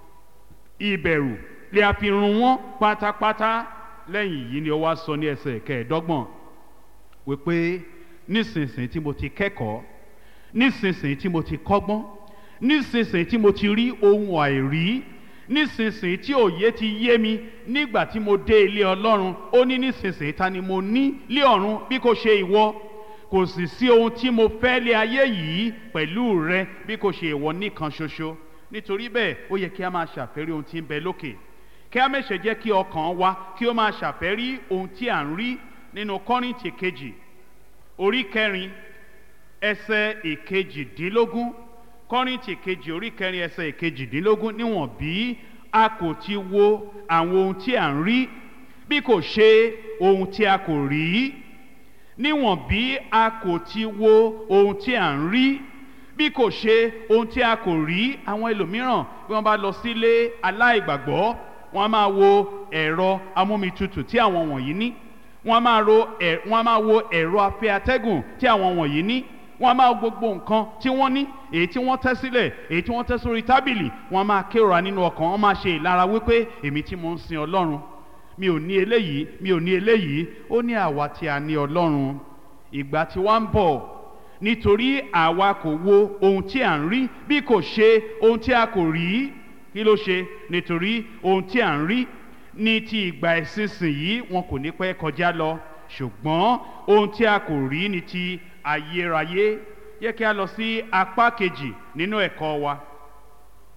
ìbẹ̀rù lè a fi run wọn pátápátá lẹ́yìn yìí ni ó wá sọ ní ẹsẹ̀ kẹẹ̀ẹ́dọ́gbọ̀n wípé nísinsìnyí tí mo ti kẹ́kọ̀ọ́ nísinsìnyí tí mo ti kọ́gbọ́n nísinsìnyí tí mo ti rí ohun àìrí nísinsìnyí tí òye ti yé mi nígbà tí mo dé ilé ọlọ́run ó ní nísinsìnyí ta ni mo ní lé ọ̀run bí kò ṣe ìwọ kò sì sí ohun tí mo fẹ́ lé ayé yìí pẹ̀lú rẹ bí kò ṣe ìwọ nìkan ṣoṣo nítorí bẹ́ẹ̀ ó yẹ kí a máa ṣàfẹ́rí ohun tí ń bẹ lókè kí a mẹ́sẹ̀ jẹ́ kí ọkàn wa kí ó máa ṣàfẹ́rí ohun tí à ń rí nínú kọ́rìntì kejì orí kẹrin ẹsẹ̀ ìkejìdínlógún kọ́rìntì kejì orí kẹrin ẹsẹ̀ ìkejìdínlógún níwọ̀n bí a kò ti wo àwọn ohun tí à ń rí bí kò ṣe ohun tí a kò rí níwọ̀n bí a kò ti wo ohun tí à ń rí bí kò ṣe ohun tí a kò rí àwọn ẹlòmíràn bí wọ́n bá lọ sílé aláìgbàgbọ́ wọ́n á máa wo ẹ̀rọ amómitutù tí àwọn wọ̀nyí ní wọ́n á máa ro ẹ̀ wọ́n á máa wo ẹ̀rọ afẹ́ atẹ́gùn tí àwọn wọ̀nyí ní wọ́n á máa wo gbogbo nǹkan tí wọ́n ní èyí tí wọ́n tẹ́ sílẹ̀ èyí tí wọ́n tẹ́ sórí tábìlì wọ́n á máa kérora nínú ọkàn wọ́n máa ṣe ìlara wípé èmi tí mo ń sin ọlọ́run mi ò ní eléyìí mi ò ní eléyìí ó ní àwa tí a ní ọlọ́run ìgbà tí wọ́n ń bọ̀ nítorí àwa kò wo ohun tí à ń rí bí kò ṣe ohun tí a kò rí kí ló ṣe nítorí ohun tí à ń rí ní ti ìgbà ìsinsìnyí wọn kò ní pẹ́ kọjá lọ ṣùgbọ́n ohun tí a kò rí ní ti ayérayé yẹ kí a lọ sí apá kejì nínú ẹ̀kọ́ wa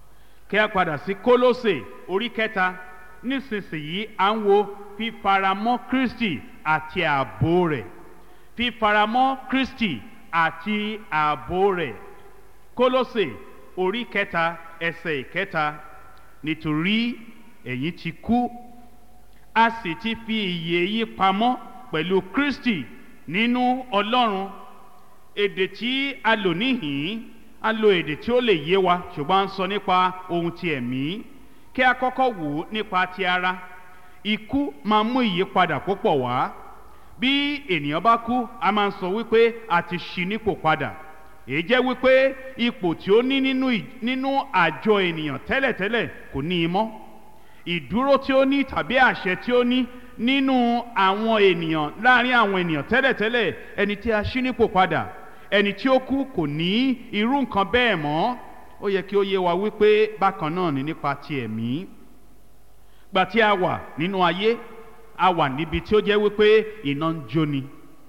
kí a padà sí kólósè orí kẹta nísinsìnyí à ń wo fífaramọ́ kristi àti ààbò rẹ̀ fífaramọ́ kristi àti ààbò rẹ̀ kólósè orí kẹta ẹsẹ̀ ìkẹta nítorí ẹ̀yin ti kú a sì ti fi ìyè yí pamọ́ pẹ̀lú kristi nínú ọlọ́run èdè tí a lò níhìn a lo èdè tí ó lè yé wa ṣùgbọ́n a ń sọ nípa ohun ti ẹ̀mí kí a kọ́kọ́ wò ó nípa ti ara ikú máa mú ìyípadà púpọ̀ wá bí ènìyàn bá kú a máa ń sọ wípé a ti ṣí nípò padà èyí jẹ́ wípé ipò tí ó ní nínú nínú àjọ ènìyàn tẹ́lẹ̀tẹ́lẹ̀ kò ní í mọ́ ìdúró tí ó ní tàbí àṣẹ tí ó ní nínú àwọn ènìyàn láàrin àwọn ènìyàn tẹ́lẹ̀tẹ́lẹ̀ ẹni tí a ṣí nípò padà ẹni tí ó kú kò ní irú nǹkan bẹ́ẹ̀ mọ́ ó yẹ kí ó yé wa wípé bákan náà ni nípa ti ẹ̀mí gbà tí a wà nínú ayé a wà níbi tí ó jẹ́ wípé iná ń jóni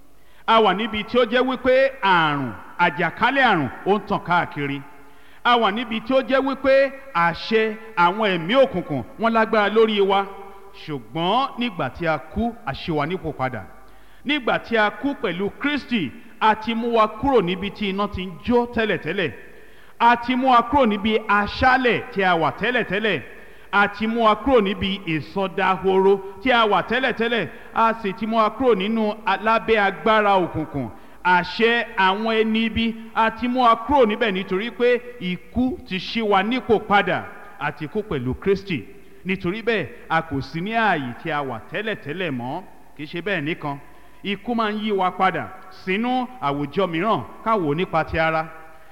a wà níbi tí ó jẹ́ wípé àrùn àjàkálẹ̀ àrùn ó ń tàn káàkiri a wà níbi tí ó jẹ́ wípé àṣẹ àwọn ẹ̀mí òkùnkùn wọ́n lágbára lórí wa ṣùgbọ́n nígbà tí a kú àṣewà nípò padà nígbà tí a kú pẹ̀lú kristi a ti mú wa kúrò níbi tí iná ti ń jó tẹ́lẹ̀tẹ́lẹ̀ a ti mú wa kúrò níbi aṣálẹ̀ tí a wà tẹ́lẹ̀tẹ́lẹ̀ a ti mú wa kúrò níbi ìsọdahoro tí a wà tẹ́lẹ̀tẹ́lẹ̀ a sì ti mú wa kúrò nínú lábẹ́ agbára òkùnkùn àṣẹ àwọn ẹni ibi a ti mú wa kúrò níbẹ̀ nítorí pé ikú ti ṣí wa nípò padà àti kú pẹ̀lú kristi nítorí bẹ́ẹ̀ a kò sí ní ààyè tí a wà tẹ́lẹ̀tẹ́lẹ̀ mọ́ kì í ṣe bẹ́ẹ̀ nìkan ikú máa ń yí wa padà sínú àwùjọ mìíràn káwò nípa ti ara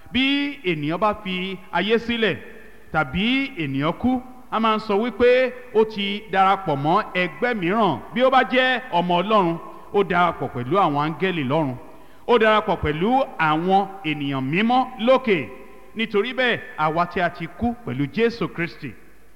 bí ènìyàn bá fi ayé sílẹ̀ tàbí ènìyàn kú a máa ń sọ wípé ó ti darapọ̀ mọ́ ẹgbẹ́ mìíràn bí ó bá jẹ́ ọmọ ọlọ́run ó darapọ̀ pẹ̀lú àwọn áńgẹ́lì lọ́run ó darapọ̀ pẹ̀lú àwọn ènìyàn mímọ́ lókè nítorí bẹ́ẹ̀ àwa tí a ti kú pẹ̀lú jésù kristi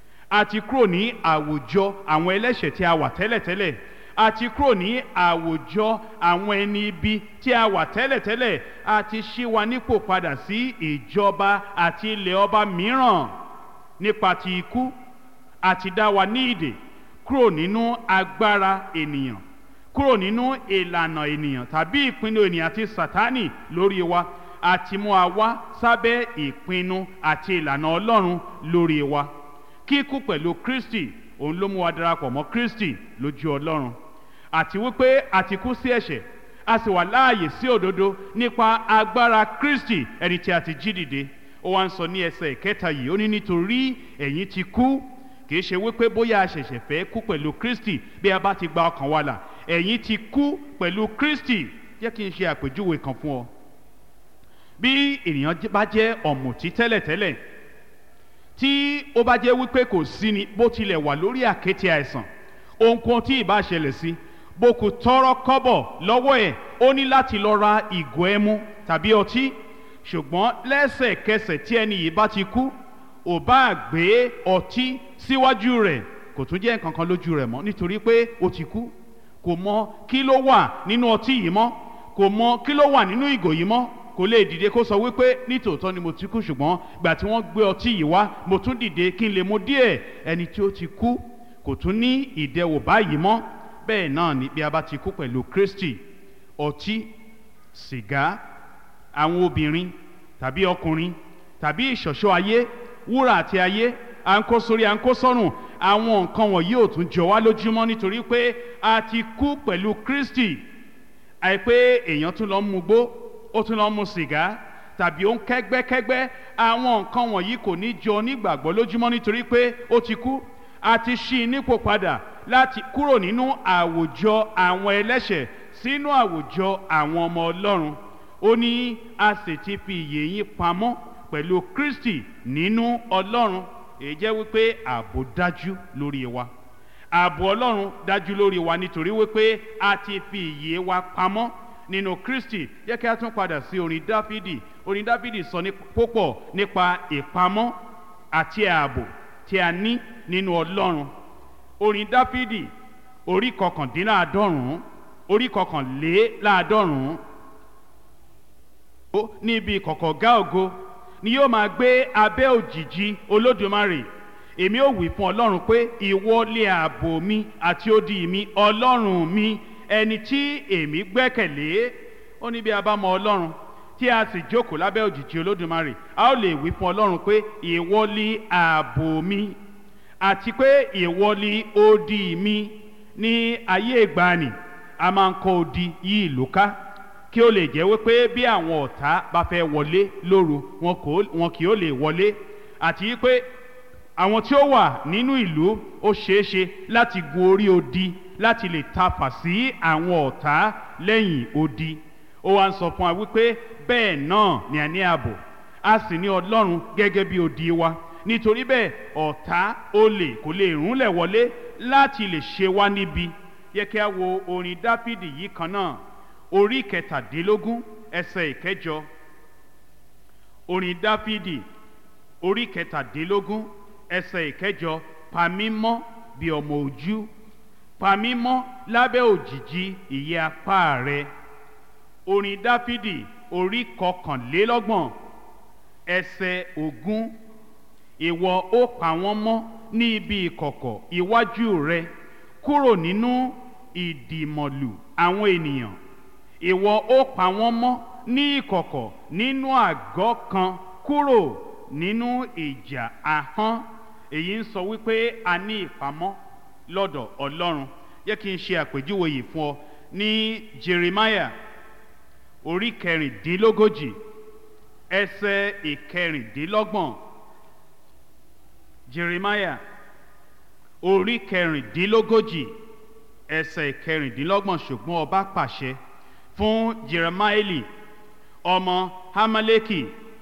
a ti kúrò ní àwùjọ àwọn ẹlẹ́ṣẹ̀ tí a wà tẹ́lẹ̀tẹ́lẹ̀ a ti kúrò ní àwùjọ àwọn ẹni ibi tí a wà tẹ́lẹ̀tẹ́lẹ̀ a ti ṣí wa nípò padà sí ìjọba àti ilẹ̀ ọba mìíràn nípa ti ikú a ti dá wa ní ìdè kúrò nínú agbára ènìyàn kúrò nínú ìlànà ènìyàn tàbí ìpinnu ènìyàn àti sátánì lórí wa àti mú a wá sábẹ́ ìpinnu àti ìlànà ọlọ́run lórí wa kíkú pẹ̀lú kristi òun ló mú wa darapọ̀ mọ́ kristi lójú ọlọ́run àti wípé a ti kú sí ẹ̀ṣẹ̀ a sì wà láàyè sí òdodo nípa agbára kristi ẹni tí a ti jí dìde ó wá ń sọ ní ẹsẹ̀ ìkẹta yìí ó ní nítorí ẹ̀yin ti kú kì í ṣe wípé bóyá a ṣẹ̀ṣẹ̀ fẹ́ kú pẹ̀lú kristi bí a bá ti gba ọkàn wa là ẹ̀yin ti kú pẹ̀lú kristi jẹ́ kí n ṣe àpèjúwe kan fún ọ bí ènìyàn bá jẹ́ ọ̀mùtí tẹ́lẹ̀tẹ́lẹ̀ tí ó bá jẹ́ wípé kò sí ni bó tilẹ̀ wà lórí àkéte àìsàn ohunkóhun tí ì bá ṣẹlẹ̀ sí bó kò tọrọ kọ́bọ̀ lọ́wọ́ ẹ̀ ó ní láti lọ ra ìgò ẹmu tàbí ọtí ṣùgbọ́n lẹ́sẹ̀kẹsẹ̀ tí ẹni yìí bá ti kú ò bá gbé ọtí síwájú rẹ̀ kò tún jẹ́ nǹkan kan lójú rẹ̀ mọ́ nítorí pé ó ti kú kò mọ kí ló wà nínú ọtí yìí mọ́ kò mọ kí ló wà nínú ìgò yìí mọ́ kò lè dìde kó sọ wípé nítòótọ́ ni mo ti kú ṣùgbọ́n gbà tí wọ́n gbé ọtí yìí wá mo tún dìde kí n lè mu díẹ̀ ẹni tí ó ti kú kò tún ní ìdẹwò báyìí mọ́ bẹ́ẹ̀ náà ni bí a bá ti kú pẹ̀lú kristi ọtí sìgá àwọn obìnrin tàbí ọkùnrin tàbí ìṣọ̀ṣọ́ ayé wúrà àti ayé à ń kó sórí à ń kó sọ́rùn àwọn nǹkan wọ̀nyí ò tún jọ wá lójúmọ́ nítorí pé a ti kú pẹ̀lú kristi àìpé èèyàn tún lọ ń mugbó ó tún lọ ń mu sìgá tàbí ó ń kẹ́gbẹ́kẹ́gbẹ́ àwọn nǹkan wọ̀nyí kò ní jọ nígbàgbọ́ lójúmọ́ nítorí pé ó ti kú a ti ṣí i nípò padà láti kúrò nínú àwùjọ àwọn ẹlẹ́ṣẹ̀ sínú àwùjọ àwọn ọmọ ọlọ́run ó ní a sì ti fi ìyè yín pamọ́ pẹ̀lú kristi nínú ọlọ́run èyí jẹ́ wípé ààbò dájú lórí wa ààbò ọlọ́run dájú lórí wa nítorí wípé a ti fi ìyè wa pamọ́ nínú kristi jẹ́ kí a tún padà sí orin dáfídì orin dáfídì sọ ní púpọ̀ nípa ìpamọ́ àti ààbò tí a ní nínú ọlọ́run orin dáfídì orí kọkàndínláàádọ́rùn-ún orí kọkànléláàádọ́rùn-ún níbi kọ̀kọ̀gá ògo ni yóò máa gbé abẹ́ òjìji olódùmarè èmi ò wí fún ọlọ́run pé ìwọ lé ààbò mi àti odi mi ọlọ́run mi ẹni tí èmi gbẹ́kẹ̀lé ó ní bí a bá mọ ọlọ́run tí a sì jókòó lábẹ́ òjìji olódùmarè a ó lè wí fún ọlọ́run pé ìwọ lé ààbò mi àti pé ìwọ lé odi mi ní ayé ìgbàanì a máa ń kọ́ odi yí ìlú ká kí ó lè jẹ́ wípé bí àwọn ọ̀tá bá fẹ́ wọlé lóru wọn kì ó lè wọlé àti wípé àwọn tí ó wà nínú ìlú ó ṣeéṣe láti gun orí odi láti lè tafà sí àwọn ọ̀tá lẹ́yìn odi ó wá ń sọ fún wa wípé bẹ́ẹ̀ náà ni a ní ààbò a sì ní ọlọ́run gẹ́gẹ́ bí odi wa nítorí bẹ́ẹ̀ ọ̀tá olè kò lè rúnlẹ̀ wọlé láti lè ṣe wá níbi yẹ kí a wo orin dáfídì yìí kan náà orí kẹtàdínlógún ẹsẹ̀ ìkẹjọ orin dáfídì orí kẹtàdínlógún ẹsẹ̀ ìkẹjọ pamímọ́ bí ọmọ ojú pamímọ́ lábẹ́ òjìji ìyẹ́ apá rẹ orin dáfídì orí kọkànlélọ́gbọ̀n ẹsẹ̀ ogún ìwọ ó pa wọ́n mọ́ ní ibi ìkọ̀kọ̀ iwájú rẹ kúrò nínú ìdìmọ̀lù àwọn ènìyàn ìwọ ó pa wọ́n mọ́ ní ìkọ̀kọ̀ nínú àgọ́ kan kúrò nínú ìjà ahọ́n èyí ń sọ wípé a ní ìpamọ́ lọ́dọ̀ ọlọ́run yẹ kí n ṣe àpèjúwe yìí fún ọ ní jeremiah orí kẹrìndínlógójì ẹsẹ̀ ìkẹrìndínlọ́gbọ̀n jeremiah orí kẹrìndínlógójì ẹsẹ̀ ìkẹrìndínlọ́gbọ̀n ṣùgbọ́n ọba pàṣẹ fún jeremaeli ọmọ hamaleki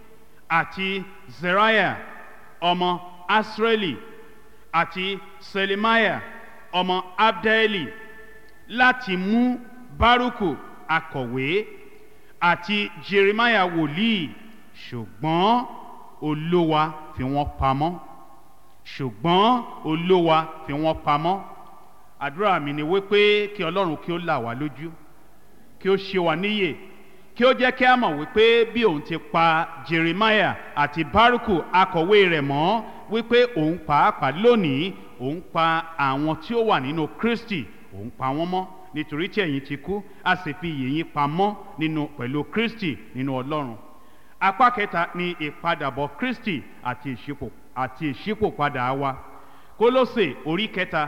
àti zeriah ọmọ asreli àti selemiah ọmọ abdaeli láti mú baruku akọ̀wé àti jeremiah wòlíì ṣùgbọ́n olówa fi wọ́n pamọ́ ṣùgbọ́n olówa fi wọ́n pamọ́ àdúrà mi ni wípé kí ọlọ́run kí ó là wá lójú kí ó ṣe wá níyè kí ó jẹ́ kí a mọ̀ wípé bí òun ti pa jeremiah àti baruku akọ̀wé rẹ̀ mọ́ wípé òun pàápàá lónìí òun pa àwọn tí ó wà nínú kristi òun pa wọ́n mọ́ nítorí tí ẹ̀yin ti kú a sì fi iyè yín pamọ́ nínú pẹ̀lú kristi nínú ọlọ́run apá kẹta ni ìpadàbọ̀ kristi àti ìṣípò àti ìṣípòpadà wa kólósè orí kẹta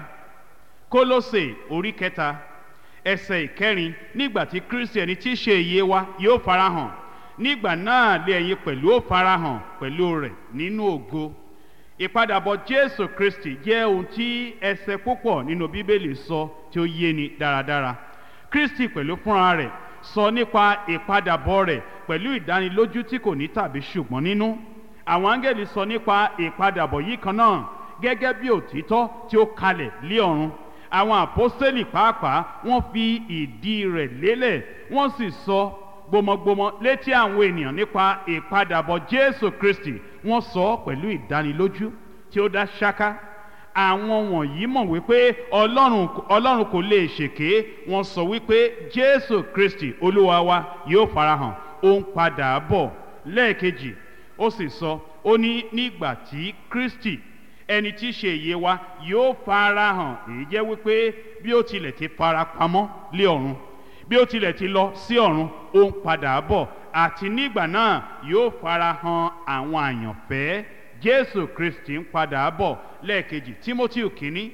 kólósè orí kẹta ẹsẹ̀ ìkẹrin nígbà tí kristi ẹni tí í ṣe iye wa yóò farahàn nígbà náà lé ẹ̀yin pẹ̀lú ó farahàn pẹ̀lú rẹ̀ nínú ògo ìpadàbọ̀ jésù kristi jẹ́ ohun tí ẹsẹ̀ púpọ̀ nínú bíbélì sọ tí ó yé ni dáradára kristi pẹ̀lú fúnra rẹ̀ sọ nípa ìpadàbọ̀ rẹ̀ pẹ̀lú ìdánilójú tí kò ní tàbí ṣùgbọ́n nínú àwọn áńgẹ̀lì sọ nípa ìpadàbọ̀ yìí kan náà gẹ́gẹ́ bí òtítọ́ tí ó kalẹ̀ lé ọ̀run àwọn àpọ́sẹ́lì pàápàá wọ́n fi ìdí rẹ̀ lélẹ̀ wọ́n sì sọ gbọmọgbọmọ létí àwọn ènìyàn nípa ìpadàbọ̀ jésù kristi wọ́n sọ ọ́ pẹ̀lú ìdánilójú tí ó dá ṣáká àwọn wọ̀nyí mọ̀ wípé ọlọ́run ọlọ́run kò lè ṣèké wọ́n sọ wípé jésù kristi olúwa wa yóò farahàn ó ń padà bọ̀ lẹ́ẹ̀kejì ó sì sọ ó ní nígbà tí kristi ẹni tí í ṣe ìyè wa yóò farahàn èyí jẹ́ wípé bí ó tilẹ̀ ti fara pamọ́ lé ọ̀run bí ó tilẹ̀ ti lọ sí ọ̀run ó ń padà bọ̀ àti nígbà náà yóò farahàn àwọn àyànfẹ́ jésù kristi ń padà bọ̀ lẹ́ẹ̀kejì timothy kínní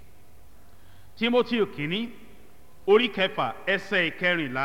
timothy kínní orí kẹfà ẹsẹ̀ ìkẹrìnlá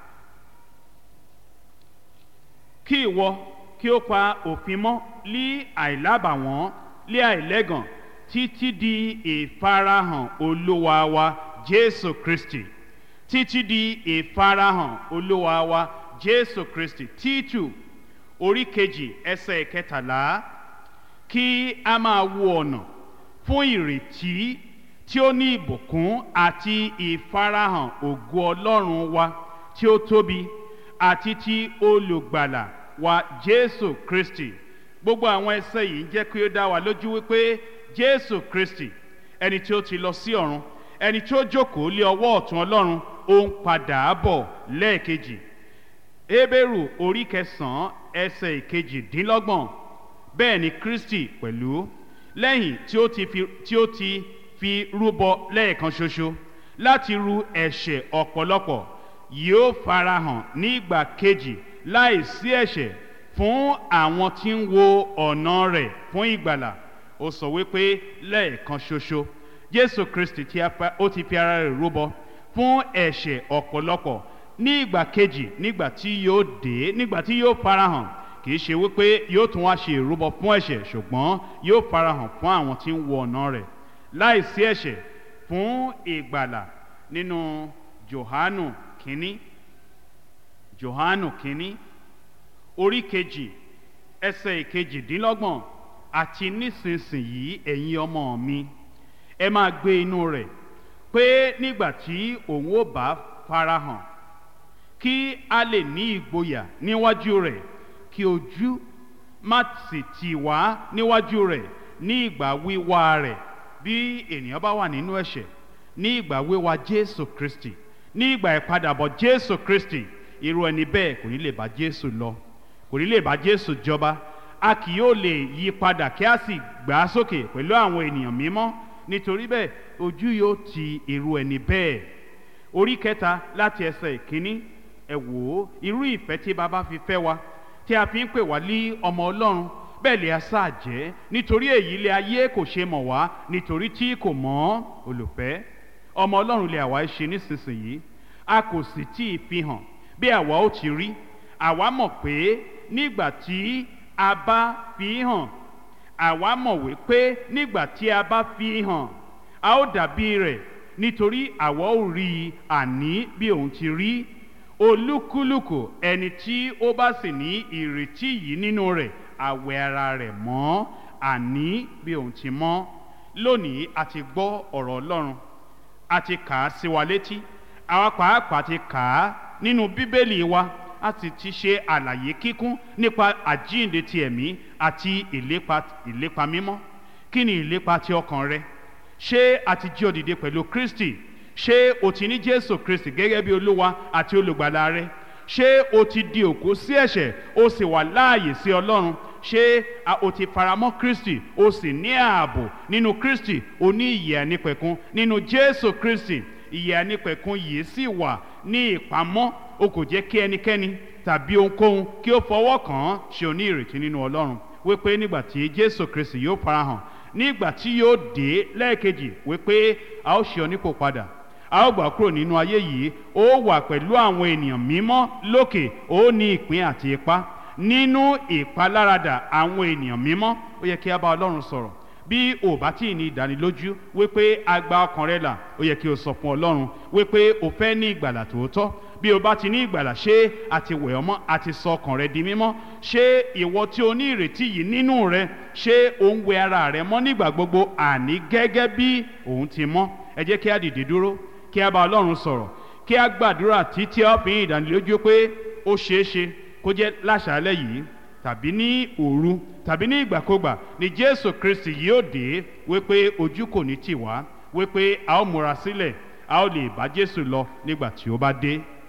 kí ìwọ kí ó pa òfin mọ́ lí àìlábàwọ́n lé àìlẹ́gàn títí di ìfarahàn olúwa wa jésù kristi títí di ìfarahàn olúwa wa jésù kristi títù orí kejì ẹsẹ̀ ìkẹtàlá kí a máa wo ọ̀nà fún ìrètí tí ó ní ìbùkún àti ìfarahàn ògo ọlọ́run wa tí ó tóbi àti ti olùgbàlà wa jésù kristi gbogbo àwọn ẹsẹ yìí ń jẹ́ kí ó dá wa lójú wípé jésù kristi ẹni tí ó ti lọ sí ọ̀run ẹni tí ó jókòó lé ọwọ́ ọ̀tún ọlọ́run ó ń padà bọ̀ lẹ́ẹ̀kejì Hébérù orí kẹsàn-án ẹsẹ̀ ìkejìdínlọ́gbọ̀n bẹ́ẹ̀ ni Kristi pẹ̀lú lẹ́yìn tí ó ti fi tí ó ti fi rúbọ lẹ́ẹ̀kan ṣoṣo láti ru ẹ̀ṣẹ̀ ọ̀pọ̀lọpọ̀ yóò farahàn ní ìgbà kejì láìsí ẹ̀ṣẹ̀ fún àwọn tí ń wo ọ̀nà rẹ̀ fún ìgbàlà ó sọ wípé lẹ́ẹ̀kan ṣoṣo Jésù Kristi tí a pa- ó ti fi ara rẹ̀ rúbọ fún ẹ̀ṣẹ̀ ọ̀pọ̀lọpọ̀ ní ìgbà kejì nígbà tí yóò dé nígbà tí yóò farahàn kì í ṣe wípé yóò tún wá ṣe ìrúbọ fún ẹ̀ṣẹ̀ ṣùgbọ́n yóò farahàn fún àwọn tí ń wo ọ̀nà rẹ̀ láìsí ẹ̀ṣẹ̀ fún ìgbàlà nínú Jòhánù kínní Jòhánù kínní orí kejì ẹsẹ̀ ìkejìdínlọ́gbọ̀n àti nísinsìnyí ẹ̀yin ọmọ mi ẹ máa gbé inú rẹ̀ pé nígbà tí òun ó bá farahàn kí a lè ní ìgboyà níwájú rẹ̀ kí ojú má sì tì wá níwájú rẹ̀ ní ìgbà wíwá rẹ̀ bí ènìyàn bá wà nínú ẹ̀ṣẹ̀ ní ìgbà wíwá Jésù Kristi ní ìgbà ìpadàbọ̀ Jésù Kristi irú ẹni bẹ́ẹ̀ kò ní lè bá Jésù lọ kò ní lè bá Jésù jọba a kì yóò lè yí padà kí a sì gbà á sókè pẹ̀lú àwọn ènìyàn mímọ́ nítorí bẹ́ẹ̀ ojú yóò ti irú ẹni bẹ́ẹ̀ orí kẹta láti ẹsẹ̀ ìkíní ẹ wò ó irú ìfẹ́ tí baba fi fẹ́ wa tí a fi ń pè wá lé ọmọ Ọlọ́run bẹ́ẹ̀ lè a sáà jẹ́ nítorí èyí lè ayé kò ṣe mọ̀ wá nítorí tí kò mọ̀ olùfẹ́ ọmọ Ọlọ́run lè àwa ṣe nísinsìnyí a kò sì tí ì fi hàn bí àwa ó ti rí àwa mọ̀ pé nígbà tí a bá fi hàn àwa mọ̀ wípé nígbà tí a bá fi hàn a ó dàbí rẹ̀ nítorí àwa ó rí i àní bí òun ti rí olúkúlùkù ẹni tí ó bá sì ní ìrètí yìí nínú rẹ̀ àwẹ̀ ara rẹ̀ mọ́ àní bí òun ti mọ́ lónìí a ti gbọ́ ọ̀rọ̀ Ọlọ́run a ti kà á sí wa létí àwa pàápàá ti kà á nínú bíbélì wa a sì ti ṣe àlàyé kíkún nípa àjíǹde ti ẹ̀mí àti ìlépa ìlépa mímọ́ kí ni ìlépa ti ọkàn rẹ ṣé a ti jí ọ dìde pẹ̀lú Kristi ṣé o ti ní Jésù Kristi gẹ́gẹ́ bí olúwa àti olùgbàlà rẹ ṣé o ti di òkú sí ẹ̀ṣẹ̀ o sì wà láàyè sí Ọlọ́run ṣé a- o ti faramọ́ Kristi o sì ní ààbò nínú Kristi o ní ìyè ànípẹ̀kun nínú Jésù Kristi ìyè ànípẹ̀kun yìí sì wà ní ìpamọ́ o kò jẹ́ kí ẹnikẹ́ni tàbí ohunkóhun kí ó fọwọ́ kàn án ṣe o ní ìrètí nínú Ọlọ́run wípé nígbà tí Jésù Kristi yóò farahàn nígbà tí yóò dé lẹ́ẹ̀kejì wípé a ó ṣe ọ nípò padà a ó gbà kúrò nínú ayé yìí ó wà pẹ̀lú àwọn ènìyàn mímọ́ lókè ó ní ìpín àti ipa nínú ìpaláradà àwọn ènìyàn mímọ́ ó yẹ kí a bá Ọlọ́run sọ̀rọ̀ bí o bá tí ì ní ìdánilójú wípé a gba ọkàn rẹ là ó yẹ kí o sọ fún Ọlọ́run wípé o fẹ́ ní ìgbàlà tòótọ́ bí o bá ti ní ìgbàlà ṣé a ti wẹ̀ ọ́ mọ́ a ti sọ ọkàn rẹ di mímọ́ ṣé ìwọ tí o ní ìrètí yìí nínú rẹ ṣé o ń wẹ ara rẹ mọ́ nígbà gbogbo àní gẹ́gẹ́ bí òun ti mọ́ ẹ jẹ́ kí a dìde dúró kí a bá Ọlọ́run sọ̀rọ̀ kí a gbàdúrà títí a fi ní ìdánilójú pé ó ṣeé ṣe kó jẹ́ láṣálẹ́ yìí tàbí ní òru tàbí ní ìgbàkúgbà ni Jésù Kristi yóò dé wípé ojú kò ní tì wá wípé a ó múra sílẹ̀ a ó lè bá Jésù lọ nígbà tí ó bá dé.